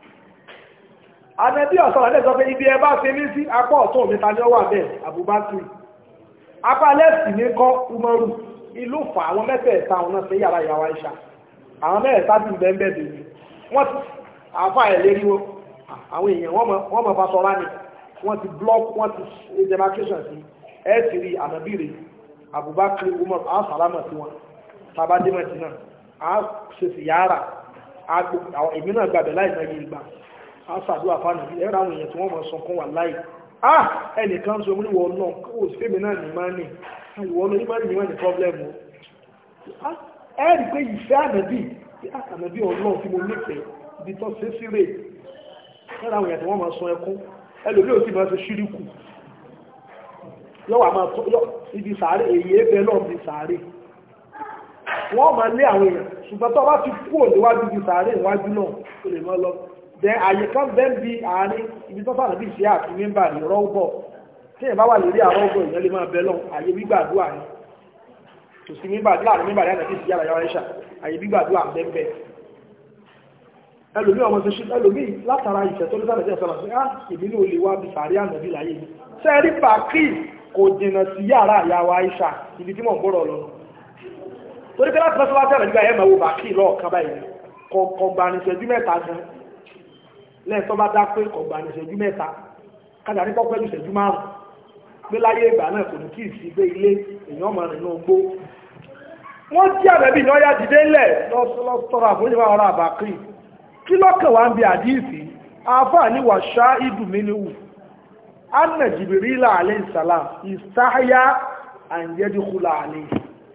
ànábì ọ̀sán àlẹ́ sọ pé ibi ẹ bá ṣe ní sí apá ọ̀tún mi ta ní ọwọ́ àbẹ́ Abubakar apá lẹ́sì ní kọ́ Umaru ìlú fà àwọn mẹ́tẹ̀ẹ̀ta àwọn náà sí yàrá ìyàwó Àìṣà àwọn mẹ́ẹ̀ẹ́ta ti bẹ́ẹ̀ bẹ́ẹ̀ wọ́n ti àfà ẹ̀ lérí wọn àwọn èèyàn wọ́n mọ̀ fásọ rá ní wọ́n ti block wọ́n ti ṣe demarcation sí ẹ̀ ti rí ànàbìrì Abubakar Umar asalama sí wọn tabadémẹ̀tì náà a ṣe sì yára èmi náà gbàbẹ̀ láì náà yìí gbà a ṣàdúrà fánà bí ẹ̀rọ àwọn èèyàn tí wọ́n mọ̀ sọ kún wà láì ah ẹnìkan sọ mú níwọ̀ náà kó sí fèmí náà ní máa ní ìwọ náà ní máa ní máa ní problem o ẹ rí pé ìfẹ́ ànàbì ànàbí ọlọ́run tí mo nífẹ̀ẹ́ ibi tó ṣe sí rè lọ́dọ̀ àwọn èèyàn tí wọ́n máa sun ẹkún ẹlòmíì ò sì máa ṣe ṣíríkù yọ́wà máa tó yọ́ ibi sàárè èyí ẹgbẹ́ náà bí sàárè wọ́n máa lé àwọn èèyàn ṣùgbọ́n tó bá ti kú òníwájú bí sàárè ìwájú náà ó lè mọ́ lọ dẹ àyè kan bẹ́ẹ̀ bí àárín ibi tó sàrẹ̀ bí ṣe àti mímbà ní rọ́ọ̀bọ̀ tí èèyàn bá wà lórí àrọ́ọ̀bọ̀ ìyẹn lè máa bẹ lọ àyè gbígbàdúrà ni kò sí mímbà láàrin mímbà ní àti ìyára yàrá ìṣà àyè gbígbàdúrà bẹ́ẹ̀ ẹlòmí ọmọ ṣe ẹlòmí látara ìṣẹ́ tó ní sáré jẹ́ sọ́nà sí á ìbínú olè wá bí sàárè ànàbí láyé mi sẹ́rí bàkí kò jìnà sí yàrá àyàwó àìṣà ibi tí mò ń gbọ́rọ̀ lọ torí pé láti fẹ́ sọ́lá tẹ̀lé nígbà yẹn máa wo bàkí lọ́ọ̀kan báyìí kọ̀ọ̀gbà ní ìṣẹ́jú mẹ́ta gan lẹ́yìn tó bá dá pé kọ̀ọ̀gbà ní ìṣẹ́jú mẹ́ta kájà ní pọ́pẹ́ ní ìṣẹ́jú márùn pé láyé ìgbà náà kò ní kí ìsí gbé ilé èèyàn ọmọ rẹ̀ náà gbó wọ́n jí àbẹ̀bí náà yá dìde ńlẹ̀ lọ́sọ̀rọ̀ àforíjì ọ̀rọ̀ àbàkì kí lọ́kàn wá ń bi àdíìsì àáfàá ní wàṣá ìdùnmínúwù anna jibirila alayhi salam istahya an yadkhula alayhi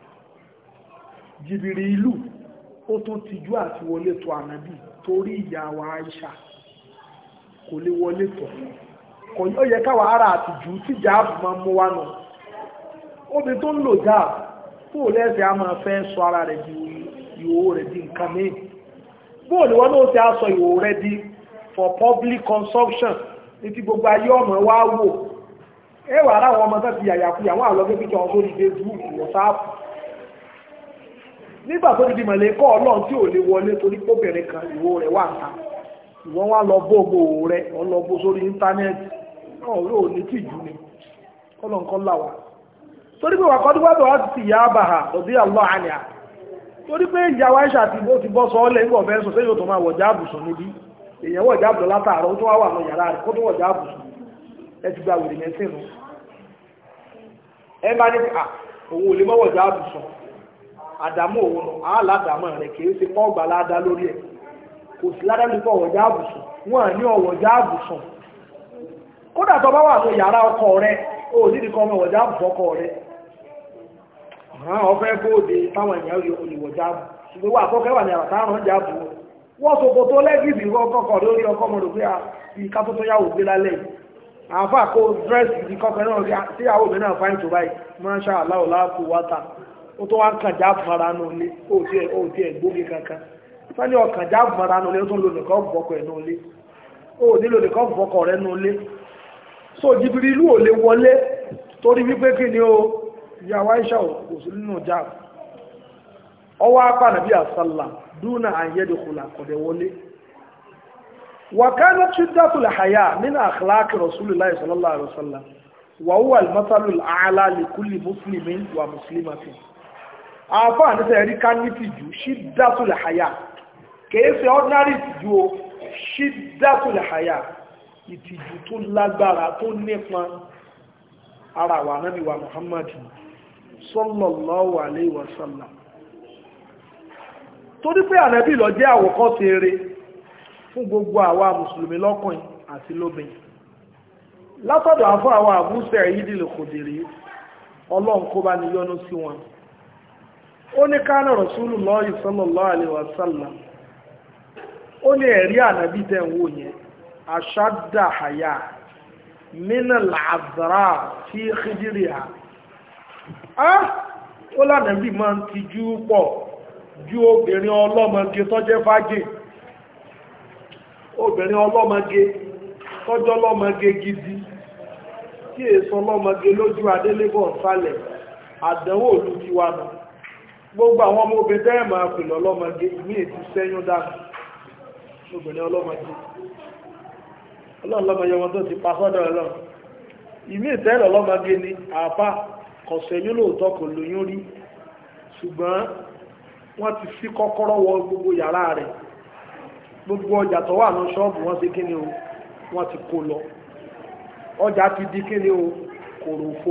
jibirilu ó tún tijú àti wọlé tó ànábì torí ìyàwó aisha kò lè wọlé tó kò ó yẹ káwa ara àtijú tí jáàbù máa mú wá nù obì tó ń lò jáàbù fún òlẹ́sẹ̀ a máa fẹ́ sọ ara rẹ̀ di ìhòòhò rẹ̀ di nǹkan mìíràn bóòlù wọn náà ti aṣọ ìhòòhò rẹ̀ di for public consumption ní ti gbogbo ayé ọmọ wa wò ẹ wà láwọn ọmọ tó ti yàyàkuyà wọn àlọ́ pé kíkọ́ sórí facebook whatsapp nígbà tó ti di mọ̀lẹ́kọ́ ọlọ́run tí ò lè wọlé torí póbìnrin kan ìwò rẹ̀ wà ta ìwọ́n wá lọ bó gbò rẹ̀ wọ́n lọ bó sórí íńtánẹ́ẹ̀tì náà yóò ní tìjú ni kọ́lọ̀nkọ́ làwà torí pé wà kọ́ dígbàdọ̀ wá ti yà á bà hà lọ́dí àlọ́ àníà torí pé ìyàwó àìsà ti bó ti bọ́ sọ ọ́lẹ̀ nígbà ọ̀fẹ́ sọ sẹ́yìn tó máa wọ̀já àbùsùn níbí èèyàn wọ̀já àbùsùn látàárọ̀ tó wá wà ní yàrá rẹ̀ kó tó wọ̀já àbùsùn ẹ ti gba wèrè mẹ́sìn nù ẹ bá ní à òun ò lè mọ́ wọ̀já àbùsùn àdámọ́ òun nù àálàdámọ́ rẹ̀ kìí ṣe pọ́ ọgbà ládá lórí ẹ̀ kò sí ládá lórí ọ̀wọ̀já àbùsùn wọ́n ní ọ̀wọ̀já àbùsùn kódà tó bá wà ní yàrá ọkọ rẹ̀ ó nídìí kọ́ ọmọ ọ̀wọ̀já àbùsùn ọkọ rẹ̀ ọ̀fẹ́ bóde táwọn èèyàn rí olùwọ̀já àbù ṣùgbọ́n wà kọ́kẹ́ wà ní àràtà àrùn ọjà àbù wọ́n sọ̀kò tó lẹ́gìdì kọ́kọ́ lórí ọkọ̀ mọ̀ lórí ìka tó tó yàwó gbé lálẹ́ àfà kó dírẹ́sì ìdí kọ́kọ́ náà rí tí ìyàwó mi náà fáìn tó báyìí máṣá aláwọ̀ láàkú wátà ó tó wá ń kàn já fara nù lé ó ti ẹ̀ gbógi kankan sani ọkàn já fara nù lé ó tún lò nìkan bọ́kọ̀ ẹ̀ nù lé ó nílò nìkan bọ́kọ̀ rẹ̀ nù lé so jìbìrì ìlú ò lè wọlé torí wípé kí ni ó ìyàwó aisha kò sí nínú já ọwọ́ apá nàbí àsálà dúnà àyẹ́dẹ̀kùlà kọ̀dẹ̀ wọlé وكانت شدة الحياة من أخلاق رسول الله صلى الله عليه وسلم وهو المثل الأعلى لكل مسلم ومسلمة àfáà ní sẹ́yìn rí ká ní tìjú ṣídátùlẹ̀ àyà kìí ṣe ordinary ìtìjú o ṣídátùlẹ̀ àyà ìtìjú tó lágbára tó nípa ara wa nábì wa Muhammad sallallahu alayhi wa sallam torí pé ànábì ló jẹ́ àwòkọ́ṣe eré fún gbogbo àwa mùsùlùmí lọ́kùnrin àti lóbìnrin látọ̀dọ̀ àfọ́ àwọn àbúṣẹ̀ yìí dìlẹ̀ kò dèrè ọlọ́run kó bá ní yọ́nú sí wọn ó ní kánà Rasulullahi sallallahu alaihi wasallam ó ní ẹ̀rí ànábì tẹ́ ń wò yẹn ashadda haya mina làzàrà fi khidiriha á ó lànàbì máa ń tijú pọ̀ ju obìnrin ọlọ́mọge tọ́jẹ́ fájì obìnrin ọlọ́mọge tọ́jọ́ ọlọ́mọge gidi tí èso ọlọ́mọge lójú adélébọ̀ sálẹ̀ àdánwò olú ti wà náà gbogbo àwọn ọmọ obìnrin tẹ́rẹ̀ máa pè lọ́lọ́mọge ìmí ètí sẹ́yún dànù obìnrin ọlọ́mọge ọlọ́mọge wọn tó ti pa sọ́dọ̀ ọlọ́run ìmí ìtẹ́rẹ̀ ọlọ́mọge ni àpá kọ̀sẹ̀yún lóòótọ́ kò lóyún rí ṣùgbọ́n wọ́n ti sí kọ́kọ́rọ́ wọ gbogbo yàrá rẹ̀ gbogbo ọjà tó wà ní ṣọ́ọ̀bù wọ́n ṣe kíni o wọ́n ti kó lọ ọjà ti di kíni o kòròfo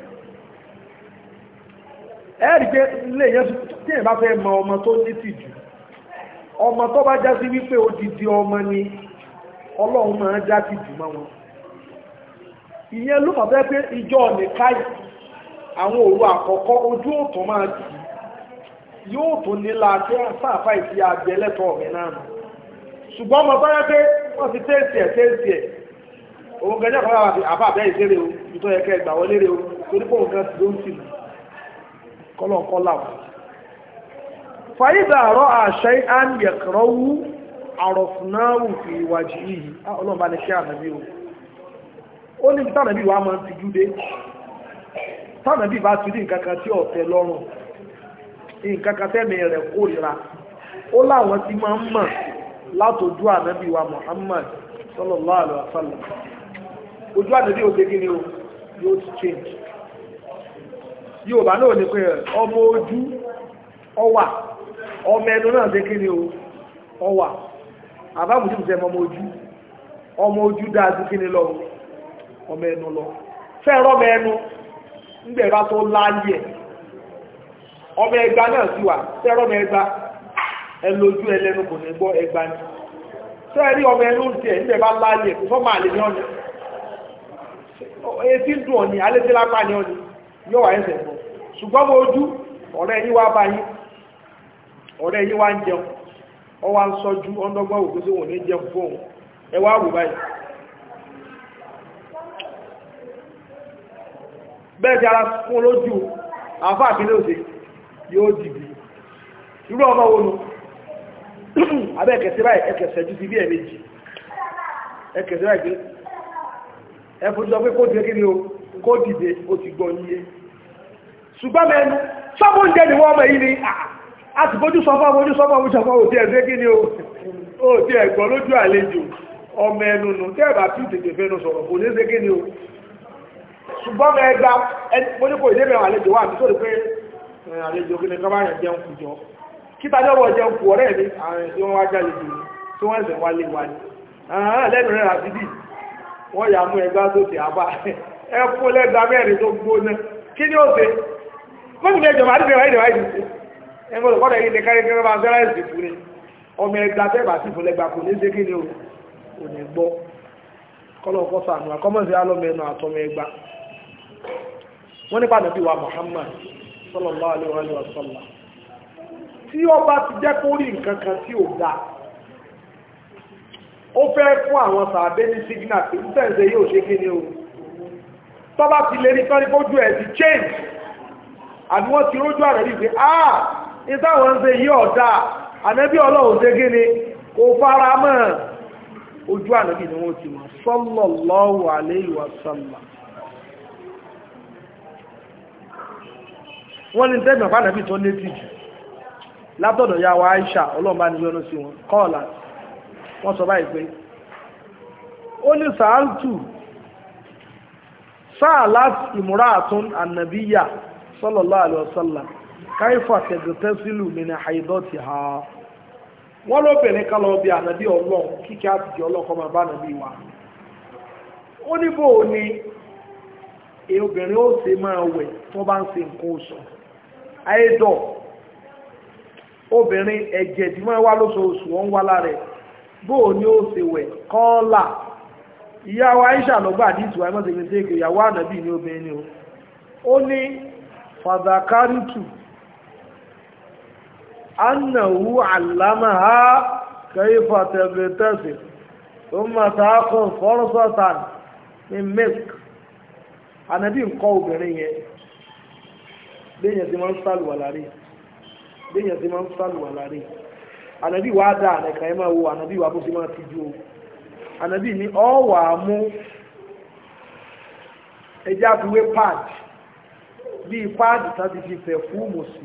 ẹ̀rí pé ilé yẹn tí èèyàn bá fẹ́ mọ ọmọ tó ní tìjú ọmọ tó bá já sí wípé odidi ọmọ ni ọlọ́run máa já tìjú mọ́ wọn ìyẹn ló fà fẹ́ pé ìjọ nìkáì àwọn òru àkọ́kọ́ ojú òtún máa tì yóò tó nílá tí sáàfà ìfi àjẹlẹ́tọ̀ mi náà nù ṣùgbọ́n ọmọ bá yẹ pé wọ́n ti tẹ́sì ẹ̀ tẹ́sì ẹ̀ òun gẹ́gẹ́ kan láwọn àti àbá àbẹ́ ìṣeré o nítorí ẹ̀kẹ́ ìgbà wọlé rẹ o torí pé òun gan ti ló ń tìlù kọ́lọ̀kọ́ làwọn. fàyídà àrọ́ àṣẹ àyẹ̀kọ̀rọ̀ wú àrọ̀fúnáwù fi ìwàjì yìí ọlọ́run bá ní kí ànàbí o ó ní tànàbí wa máa ń ti júdé tànàbí bá ti rí nǹkan kan tí ọ̀tẹ̀ lọ́rùn nǹkan kan tẹ́mi rẹ̀ kórìíra ó láwọn ti máa ń mọ̀ látòjú ànábì wa Muhammad sallallahu alaihi wasallam ojú ànábì òde kí ni o yóò ti change Yorùbá náà ní pé ọmọ ojú ọwà ọmọ ẹnu náà dé kí ni o ọwà àbábùdí kò sẹ́ ọmọ ojú ọmọ ojú dáadú kí ni lọ ọmọ ẹnu lọ fẹ́ràn ọmọ ẹnu ńgbẹ̀rá tó láyé ọmọ ẹgbà náà sí wà fẹ́ràn ọmọ ẹgbà ẹlójú ẹlẹ́nu kò ní gbọ́ ẹgbà ní sẹ́ẹ̀rí ọmọ ẹnu ti ẹ̀ níbẹ̀ bá láàyè kò fọ́ máa lè ní ọ́nì etí dùn ọ̀nì alẹ́sẹ́lápá ní ọ̀nì yóò wà ẹsẹ̀ fún ṣùgbọ́n mo ojú ọ̀rẹ́ yín wá bá yín ọ̀rẹ́ yín wá ń jẹun ọ wá ń sọ́jú ọ́ndọ́gbọ́n òkú sí wọn ní jẹun fóun ẹ wá wò báyìí bẹ́ẹ̀ ti ara fún lójú àfáà àkílẹ̀ òsè yóò dìbì irú ọmọ wo nu abẹ́ ẹ̀kẹ̀sẹ̀ báyìí ẹ̀kẹ̀sẹ̀ ju ti bí ẹ̀ méjì ẹ̀kẹ̀sẹ̀ báyìí pé ẹ̀fọ́jọ́ pé kó dìde kí ni o kó dìde ó ti gbọ́ níye ṣùgbọ́n mẹ́nu sọ́mọ́ oúnjẹ ni wọ́n mọ̀ yìí ni a ti bójú sọ fún ojú sọmọ ojú sọmọ òtí ẹ̀sẹ̀ kí ni o ó ti ẹ̀gbọ́n lójú àlejò ọmọ ẹnu nù tẹ́ ẹ̀bà tí tètè fẹ́nu sọ̀rọ̀ kò ní ṣe kí ni o ṣùgbọ́n mẹ́ẹ̀gbá mo ní kò ìdé mẹ́wàá àlejò wà nítorí pé àlejò kí ni kọ́ bá yàn jẹun kù jọ kíta ní ọwọ́ jẹun kù ọ̀rẹ́ mi àwọn tí wọ́n wá jáde jù tí wọ́n ẹ̀sẹ̀ wálé wa ni lẹ́nu rẹ̀ àti bí wọ́n yà mú ẹgbá tó ti àbá ẹ fún lẹ́gbà mẹ́rin tó gbóná kí ni ó ṣe mọ́tò ní ẹjọba àti ìrẹ̀wá ìrẹ̀wá ìdí ẹ mọ́ lọ́kọ́ ẹ̀yìn ní kárí kẹ́kẹ́ bá fẹ́rẹ́ ìsìn fún ni ọmọ ẹgbà tẹ́bà sí fún lẹ́gbà kò ní ṣe kí ni o kò ní gbọ́ kọ́lọ̀ kọ́ sànù àkọ́mọ̀sí alọ́mẹ́nu àtọmọ ẹgbà wọ́n nípa nàbí wa Muhammad sallallahu alaihi wa sallam tí ọba ti jẹ́ kó rí nǹkan kan tí ò dáa ó fẹ́ fún àwọn sàádé ní sígínà tí ń tẹ̀sẹ̀ yóò ṣe kí ni o tọ́bá ti lè rí tọ́rí kójú ẹ̀ ti change àbí wọ́n ti rójú àrẹ̀ rí pé ah ìtàwọn ń ṣe yí ọ̀dá ànẹ́bí ọlọ́run ṣe kí ni kò fara mọ́ ojú ànẹ́bí ni wọ́n ti mọ̀ sallallahu alayhi wa sallam wọ́n ní tẹ́gbọ̀n fánàbí tó létí jù látọ̀dọ̀ ya wa Aisha ọlọ́mbà ní yọ́nú sí wọn kọ́ọ̀lá wọ́n sọ báyìí pé ó ní sàáltù sáàlát ìmúra àtún ànàbíyà sallallahu alaihi wasallam káífà tẹ̀gẹ̀tẹ̀ sílù nínú àìdọ́tì ha wọ́n lóbìnrin kan lọ bí ànàbí ọlọ́run kíkẹ́ àtìkì ọlọ́kọ́ máa bá ànàbí wa ó ní bò ní obìnrin ó ṣe máa wẹ̀ tó bá ń ṣe nǹkan oṣù àìdọ̀ obìnrin ẹ̀jẹ̀ tí máa wá lóṣooṣù wọ́n wá lára ẹ̀ bóò ní ó ṣe wẹ̀ kọ́ọ́là ìyá wa Aisha lọ́gbà àdìsí wa ẹmọ́sẹ̀ gbèsè èkó ìyàwó ànàbí ní obìnrin ni ó ó ní fàdàkárìtù annahu allamaha kayfa tabtasil thumma taqum farsatan min misk ànàbí nǹkan obìnrin yẹn léyìn tí wọ́n ń sálùwà lárí léyìn tí wọ́n ń sálùwà lárí ànàbí wà dá ànàkà ẹ máa wo ànàbí wà bó ṣe máa ti jú o ànàbí ní ọ wà á mú ẹjẹ́ àfiwé pad bíi pad tàbí fi fẹ̀ fúùmù sí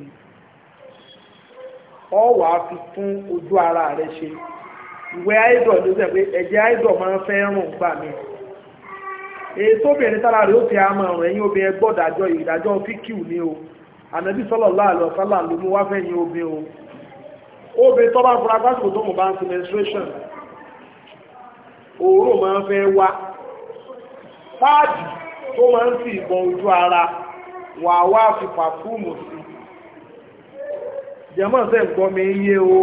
ọ wà á fi fún ojú ara rẹ ṣe ìwé àìdọ̀ ló sẹ pé ẹ̀jẹ̀ àìdọ̀ máa ń fẹ́ rùn gbà mí èyí tóbìnrin tára rẹ̀ ó fi àmọ́ ọ̀rọ̀ ẹ̀yìn obìnrin gbọ́dájọ́ ìdájọ́ fíkìú ní o ànàbí sallallahu alaihi wasallam ló mú wá fẹ́ yín obìnrin o obìnrin tó bá fura pásìkò tó mọ̀ bá ń sin menstruation òórùn máa ń fẹ́ wá páàdì tó máa ń fi ìbọn ojú ara wà wá fi pàfúùmù sí jẹ́mọ́ sẹ́ gbọ́ mi yé o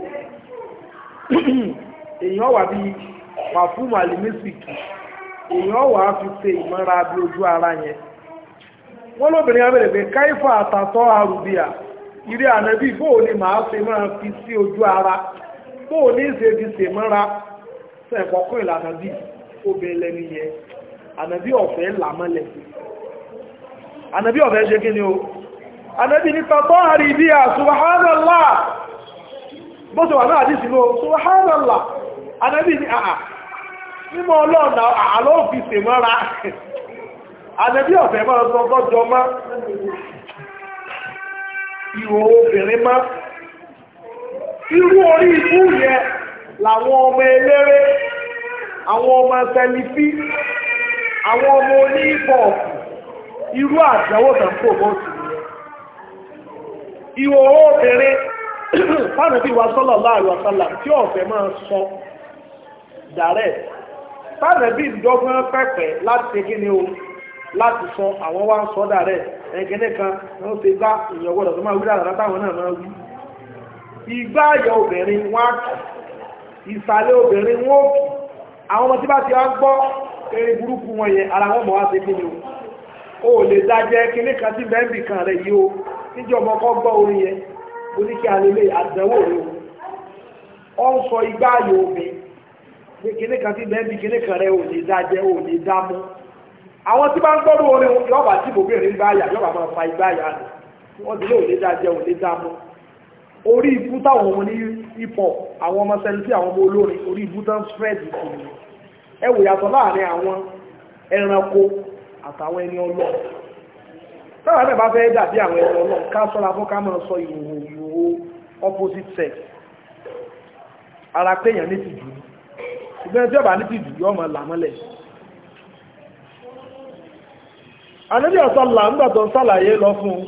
èèyàn wà bí pàfúùmù àlìmísìkì èèyàn wà á fi ṣe ìmọ́ra bí ojú ara yẹn wọ́n lóbìnrin abẹ́rẹ̀ pé káífà àtàtọ́ àrùbíà ìrí ànábì bóò ni màá ṣe máa fi sí ojú ara bóò ní ṣe fi ṣe mọ́ra sẹ́ẹ̀kọ́kọ́ ìlànà bí obìnrin lẹ́nu yẹn ànábì ọ̀fẹ́ làmọ́lẹ̀ ànábì ọ̀fẹ́ ṣe kí ni o ànábì ní tọ́tọ́ àrí bí i subhanallah bó ṣe wà náà àdí sínú subhanallah ànábì ní àà mímọ́ ọlọ́ọ̀nà àlọ́ fi ṣe mọ́ra ànábì ọ̀fẹ́ máa sọ tọ́jọ mọ́ ìhò obìnrin mọ́ irú orí ikú yẹn làwọn ọmọ eléré àwọn ọmọ tẹlifí àwọn ọmọ oníbọ̀ọ̀kù irú àjẹ́wò tàn pò mọ́sí nìyẹn ìhò obìnrin fánàbí wa sọ́lọ̀ láàrin ọ̀sálà tí ọ̀fẹ́ máa sọ dàrẹ́ fánàbí ìjọgbọ́n pẹ̀pẹ̀ láti ṣe kí ni o láti sọ àwọn wá ń sọ dàrẹ́ ẹ̀gẹ́nẹ́ kan wọ́n ti gbá ìyàn gbọ́dọ̀ tó máa wí dáadáa táwọn náà máa wí ìgbà ayọ̀ obìnrin wọ́n á kì ìsàlẹ̀ obìnrin wọ́n kì àwọn ọmọ tí bá ti wá gbọ́ eré burúkú wọn yẹn ara wọn mọ̀ wá sí kíni o ò lè dájẹ́ kíní kan tí bẹ́ẹ̀bì kan rẹ̀ yìí o níjọ́ ọmọ kọ́ gbọ́ orin yẹn mo ní kí alẹ́lẹ́ àdánwò rẹ̀ o ọ ń sọ ìgbà ayọ̀ obìnrin pé kíní kan tí bẹ́ẹ̀bì kíní kan rẹ̀ ò lè dájẹ́ ò lè dámú àwọn tí bá ń gbọ́dọ̀ orin yọba tí bòbìnrin bá yà yọba máa fa igbá yà nù wọ́n ti lé òlé dájẹ́ òlé dámú orí ibú táwọn ọmọ ní ipọ̀ àwọn ọmọ sẹ́lifí àwọn ọmọ olórin orí ibú tán spread ìkùnrin ẹ wò yàtọ̀ láàrin àwọn ẹranko àtàwọn ẹni ọlọ́ táwọn ẹ̀bẹ̀ bá fẹ́ dàbí àwọn ẹni ọlọ́ ká sọ́ra fún ká máa sọ ìhòhò ìhòhò opposite sex ara péyàn ní tìjú ṣùgbọ́n ẹjọ́ bá ní tìjú yọ́ mọ̀ làmọ́lẹ̀ àníbí ọ̀sánlá ńgbàtọ̀ sálàyé lọ fún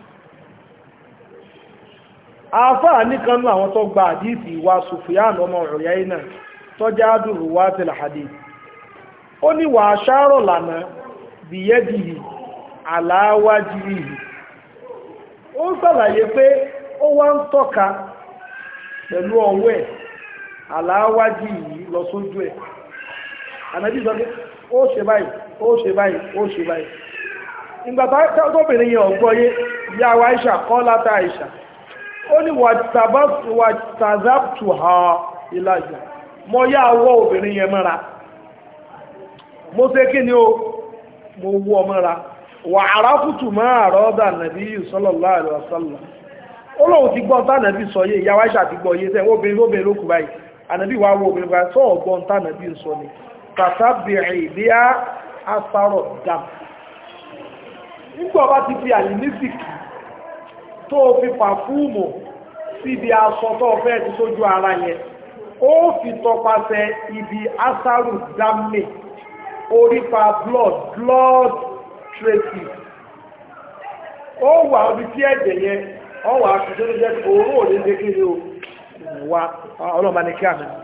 àáfáà nìkanú àwọn tó gba àdíìsì wa Sufyan ọmọ ọ̀rẹ́ iná tó já dùrù wá ti làhàdì ó ní wà aṣáárọ̀ lànà bìyẹ́dìhì aláwájìhì ó ń sàlàyé pé ó wá ń tọ́ka pẹ̀lú ọwọ́ ẹ̀ aláwájìhì lọ sójú ẹ̀ ànábì sọ pé ó ṣe báyìí ó ṣe báyìí ó ṣe báyìí ìgbàtà tóbìnrin yẹn ọ̀gbọ́yé yá wa Aisha kọ́ látà Aisha ó ní wàtàzàptù ha ìlàjà mọ́ yá wọ́ obìnrin yẹn mọ́ra mo ṣe kí ni ó mo wọ́ mọ́ra wà arákùtù máa rọ́dà nàbí sallallahu alaihi wasallam ó lóun ti gbọ́n tá nàbí sọ yé ìyá wa Aisha ti gbọ́ yé sẹ́ obìnrin lóbìnrin ló kù báyìí ànàbí wà wọ́ obìnrin báyìí sọ́ọ̀ gbọ́n tá nàbí sọ ni tàtàbìrì bí a asárọ̀ dàm nígbà bá ti fi àlìmísìkì tó fi pàfúùmù síbi aṣọ tó fẹ́ ti sójú ara yẹn ó fi tọpasẹ̀ ibi asaru dámì orípa blood blood traces ó wà orí tí ẹ̀jẹ̀ yẹn ọ wà aṣojú tó jẹ́ òórùn òní lékèrè o wà ọlọ́mọ ní kí àná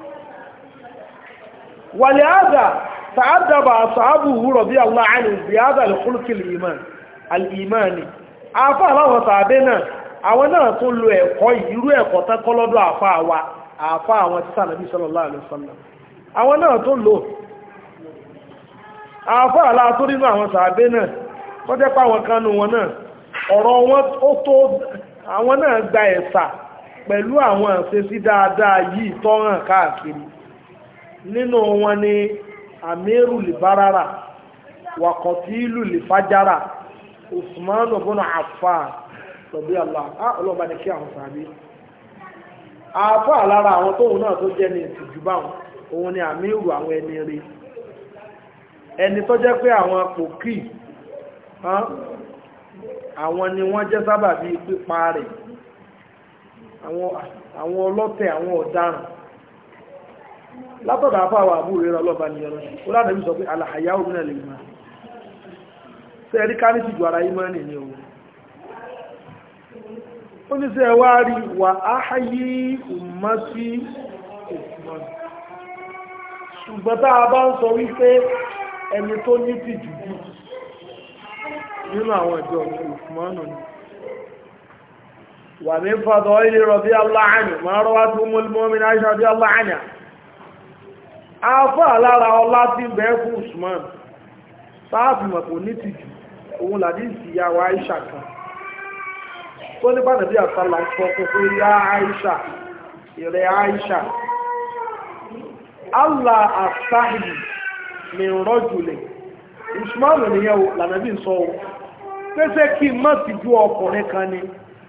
wàlẹ̀ àdà tààdàbà àṣàbù wúrọ̀ bí Allah àni bí àdà lè kúlùkìlì ìmán alìmáni afá aláwọ̀ sàádé náà àwọn náà tó lo ẹ̀kọ́ irú ẹ̀kọ́ tẹ́kọ́ lọ́dọ̀ àfá wa àfá àwọn tí sànàbí sallallahu alaihi wasallam àwọn náà tó lò àfá aláàtó nínú àwọn sàádé náà tó jẹ́ pàwọn kanú wọn náà ọ̀rọ̀ wọn ó tó àwọn náà gba ẹ̀sà pẹ̀lú àwọn àṣesí dáadáa yìí tọ́hàn káàkiri nínú wọn ni amiru libarara wakọ̀tílù lifajara usman ọ̀bọ̀nà affan tọ̀bí allah á ọlọ́ba ní kí àwọn sàbí àfà lára àwọn tóun náà tó jẹ́ ní ìtìjú báwọn òun ni amiru àwọn ẹni rí ẹni tó jẹ́ pé àwọn pòkì àwọn ni wọ́n jẹ́ sábà bí pípa rẹ̀ àwọn ọlọ́tẹ̀ àwọn ọ̀daràn látọ̀dọ̀ àfáwà àbúrò rẹ̀ ọlọ́ba ni ọ̀rọ̀ ó ládàbí sọ pé alàhàyà òmìnà lè máa ṣe ẹ̀rí ká ní ti jù ara yí mọ́ nìyẹn o ó ní sí ẹwà rí wà áháyí ummati Usman ṣùgbọ́n tá a bá ń sọ wípé ẹni tó ní ti jù jù nínú àwọn ìjọ Usman ni wà ní fàdọ̀ ilé rọ̀bí aláàánì máa rọ́wá tó mọ́lùmọ́mí náà ṣàbí aláàánì afọ́ alára ọlá tí ń bẹ fún Usman sáàfì mọ̀pọ̀ ní ti jù òun làdí ìsìyàwó Aisha kan tó ní bánàbí àsálà ń sọ fún pé yá Aisha ìrẹ̀ Aisha Allah asáhìlì ní rọ́jùlẹ̀ ìsúmọ́nù nìyẹn o lànàbí sọ o pèsè kí n má ti ju ọkùnrin kan ni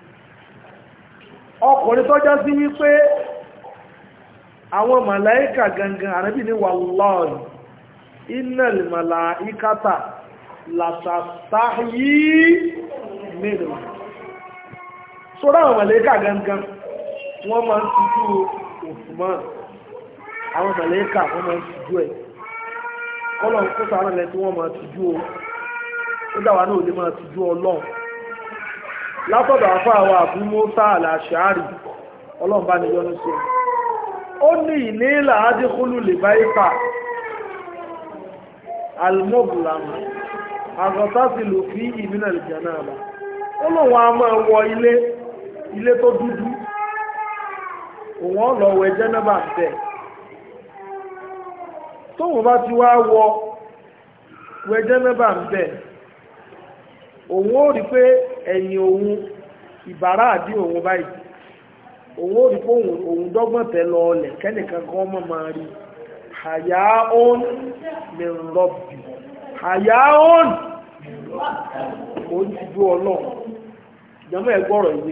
ọkùnrin tó já sí wípé àwọn màláíkà gangan ànábì ní wallahi innal màláíkàtà làtàtàyí mẹ́rin sọ́rọ̀ àwọn màláíkà gangan wọ́n máa ń tijú Usman àwọn màláíkà wọ́n máa ń tijú ẹ̀ kọ́lọ̀ kó sàárà lẹ́ tí wọ́n máa tijú o ó dáwà náà lè máa tijú ọlọ́run látọ̀dọ̀ àfọ́ àwọn àbú Mùsá àlàṣàárì ọlọ́run bá ní yọ́nú sí ó ní ìnílà adékúlù lè bá ipa almobulama àgọ́tàtì lò fi ìmìnà ìjànà àbá ó lòun a máa wọ ilé ilé tó dúdú òun ọ̀lọ́ wẹ jẹ́nàbà bẹ́ẹ̀ tóun bá ti wá wọ wẹ jẹ́nàbà bẹ́ẹ̀ òun ó rí pé ẹ̀yìn òun ìbára àdí òun báyìí òun ó rí pé òun dọ́gbọ̀n tẹ́ lọ ọlẹ̀ kẹ́nìkan kan mọ́ máa rí àyà òun min rọ́bì àyà òun ó ti dú ọlọ́run ìjọba ẹgbọ́rọ̀ ìwé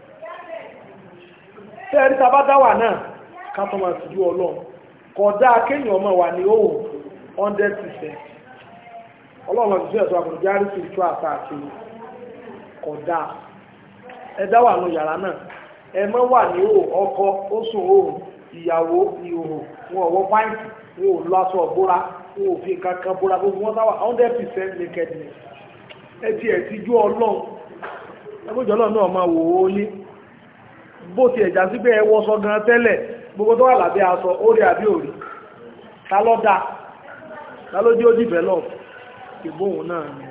tẹ́ẹ̀rí tàbá dáwà náà kátọ́ máa ti dú ọlọ́run kódà kéèyàn ọmọ wà ní òun 100% ọlọ́run ti fẹ́ ẹ̀sọ́ àkùnjárí sí ìtú àtàkì kódà ẹ dáwà nù yàrá náà ẹ mọ́ wà ní ọkọ ó sùn òun ìyàwó ìhòhò wọn ọwọ́ pàǹtì wọn ò lọ aṣọ ọ̀búra wọn ò fi kankan búra gbogbo wọn sáwà hundred percent nakedness ẹ ti ẹ̀ ti jú ọlọ́run ẹgbẹ́jọ́ ọlọ́run náà máa wò ó ní bó ti ẹ̀já sí pé ẹ wọṣọ gan tẹ́lẹ̀ gbogbo tó wà lábẹ́ aṣọ orí àbí òrí ta ló dá ta ló dé ó develop ìbóhùn náà ni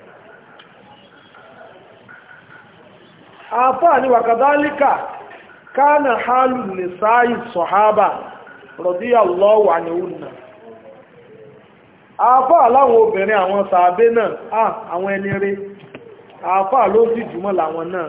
àfáà ni wàkàdálíkà kánà hálù lè sáàyì sọ̀hábà radiyallahu anhunna àfáà láwọn obìnrin àwọn sàábé náà à àwọn ẹni rí àfáà ló sì jùmọ́ làwọn náà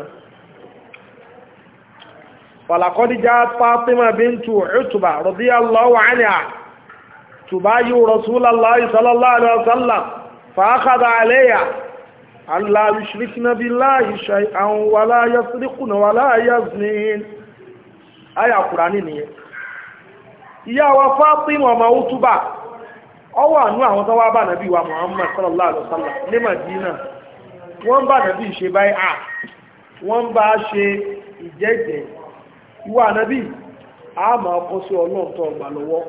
falakọ́díjá Fatima bintu Utba radiyallahu anha tubayu rasulallahi sallallahu alaihi wasallam fa akhadha alayha Allah yushrikna billahi shay'an wala yasriquna wala yaznin aya Kùránì nìyẹn ìyá wa Fátímà ọmọ Útúbà ó wà nú àwọn tó wá bá nàbí wa Muhammad sallallahu alaihi wasallam ní Madina wọ́n bá nàbí ṣe báyìí à wọ́n bá ṣe ìjẹ́jẹ́ ìwà nàbí a máa kọ́ sí ọlọ́ọ̀tọ̀ ọgbà lọ́wọ́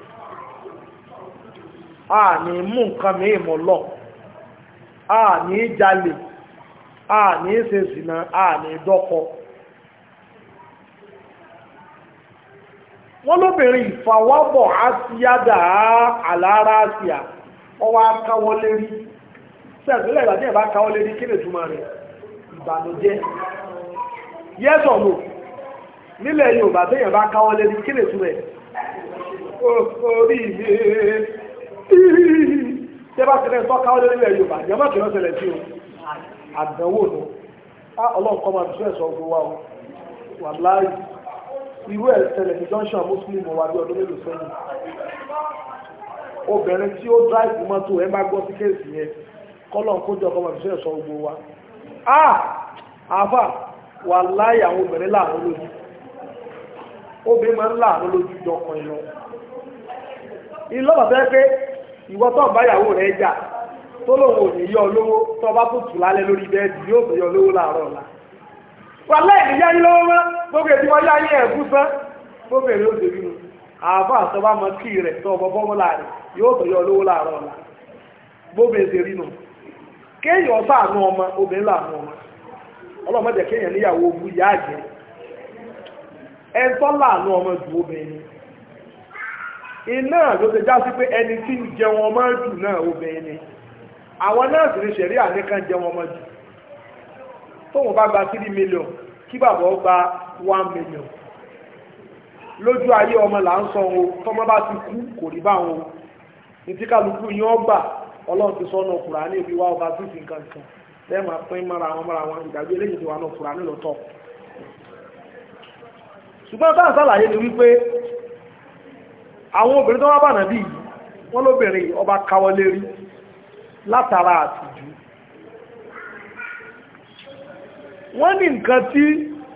a ní mú nǹkan mìíràn lọ a ní jalè a ní ṣe zìnà a ní dọ́kọ wọ́n lóbìnrin ìfàwọ́bọ̀ àtìyádà àlára àtìyà ọwọ́ akáwọ́ lérí sẹ́ẹ̀sílẹ̀ ìgbàdí ẹ̀bá káwọ́ lérí kí lè túnmà rẹ̀ ìbànújẹ́ yes or no nílẹ̀ Yorùbá tẹ́yàn bá káwọ́ lérí kí lè túnmà rẹ̀ orí tẹ́ bá tẹ́lẹ̀ tọ́ káwọ́ lérí ilẹ̀ Yorùbá jẹ́mọ́ kìí lọ́sẹ̀lẹ̀ sí o àdánwò nù ọlọ́nkọ́ máa fi ẹ̀sọ́ gbówó wa wà láàyè irú ẹ̀ ṣẹlẹ̀ ní junction muslim wà bí ọdún mélòó sẹ́yìn obìnrin tí ó drive mọ́tò ẹ bá gbọ́ sí kéèsì yẹn kọ́lọ̀ kójọ kọ́mọ̀ fi ṣẹ̀ṣọ́ gbogbo wa ah àfà wà láyé àwọn obìnrin láàánú lójú obìnrin máa ń láàánú lójú jọkàn ìlọ ìlọ́wọ́ fẹ́ pé ìwọ tó báyàwó rẹ̀ jà tó lòun ò ní yọ olówó tó bá tó tù lálẹ́ lórí bẹ́ẹ̀dì yóò tó yọ olówó láàárọ̀ ọ̀la wà lẹ́yìn yá yí lọ́wọ́ mọ́ gbogbo ètí wọ́n yá yí ẹ̀kú sán gbogbo èrè ó dèbí nu àbá àtọ́bá mọ kí rẹ̀ tó ọmọ bọ́mọ́ láàrin yóò tó yọ olówó láàárọ̀ ọ̀la gbogbo ètè rí nu kéèyàn sáànú ọmọ obìnrin láàánú ọmọ ọlọ́mọdé kéèyàn níyàwó ogun yá àjẹ́ ẹ̀ńtọ́ láàánú ọmọ ju obìnrin iná ló ti já sí pé ẹni tí ń jẹun ọmọ jù náà obìnrin ni àwọn náà sì ní ṣẹ̀rí àníkàn jẹun ọmọ jù tóun bá gba three million kí bàbá ó gba one million lójú ayé ọmọ là ń sọ o tọmọ bá ti kú kò rí báwọn o ní tí kálukú yín ọgbà ọlọ́run ti sọ́nà Kùránì ibi wá ọba sísì nǹkan kan lẹ́ẹ̀ma pín mọ́ra wọn mọ́ra wọn ìdájọ́ eléyìí ti wà náà fura nílòótọ́ ṣùgbọ́n táà sàlàyé ni wípé àwọn obìnrin tó wá bà nàbí yìí wọ́n lóbìnrin ọba káwọ́ lérí látara àtìjú wọ́n ní nǹkan tí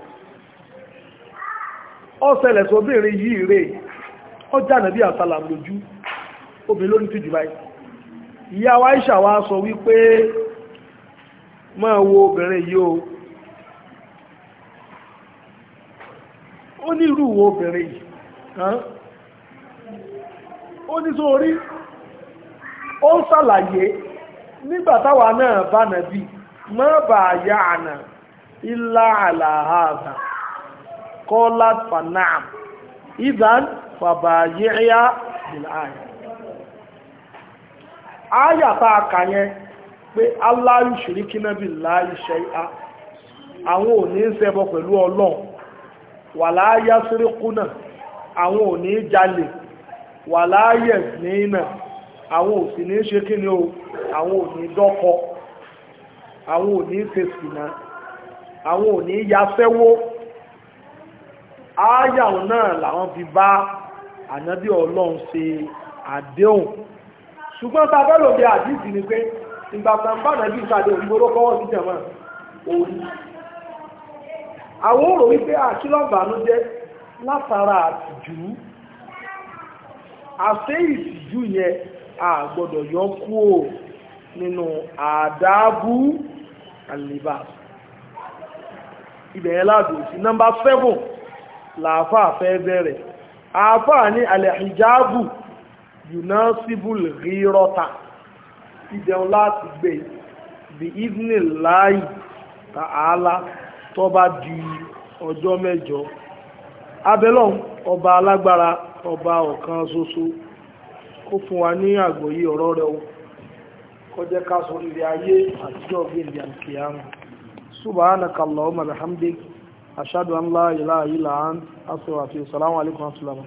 ó ṣẹlẹ̀ sóbìnrin yìí rè ọjà nàbí àsàlàm lójú obìnrin lórí tìjú báyìí ìyá wa Aisha wa sọ wípé máa wo obìnrin yìí o ó ní irú wo obìnrin yìí ó ní sórí ó ń ṣàlàyé nígbàtàwà náà bá nàbí má bà yá ànà ilá àlàáhàdà kọ́lá fanam ìdán fàbàyíyá bìláyà áyàtà àkàyẹn pé aláyù ṣìríkínà bí láì ṣe á àwọn ò ní ṣẹbọ pẹ̀lú ọlọ́run wà láyá síríkúnà àwọn ò ní jalè wà láyẹ̀ nínà àwọn ò sì ní ṣe kí ni o àwọn ò ní dọ́kọ àwọn ò ní ṣe sìnà àwọn ò ní yafẹ́wó ááyàwó náà làwọn fi bá ànábì ọlọ́run ṣe àdéhùn ṣùgbọ́n tá a fẹ́ lòdì àdìsí ni pé ìgbà kan bá nàbí ìsàdé òyìnbó kọ́wọ́ sí jẹ̀mọ́ orí àwọn òrò wípé àkílọ̀bànú jẹ́ látara àtìjú àṣẹ ìtìjú yẹn a gbọ́dọ̀ yọ kúrò nínú àdábù àlèbà ibẹ̀yẹn láàbò sí nọ́mbà 7 làáfà fẹ́ bẹ̀rẹ̀ àáfà ní alẹ́hijábù yunasibul rírọ́ta ìdẹ̀un láti gbé bí evening láì tààlá tó bá di ọjọ́ mẹ́jọ abẹ́lọ́n ọba alágbára ọba ọ̀kan ṣoṣo kó fún wa ní àgbọ́yé ọ̀rọ̀ rẹ̀ o kó jẹ́ ká sọ ilé ayé àtijọ́ gbèndé àkíyàmù subhanaka allahumma bihamdik ashhadu an la ilaha illa ant astaghfiruka wa atubu ilaik assalamu alaikum wa rahmatullahi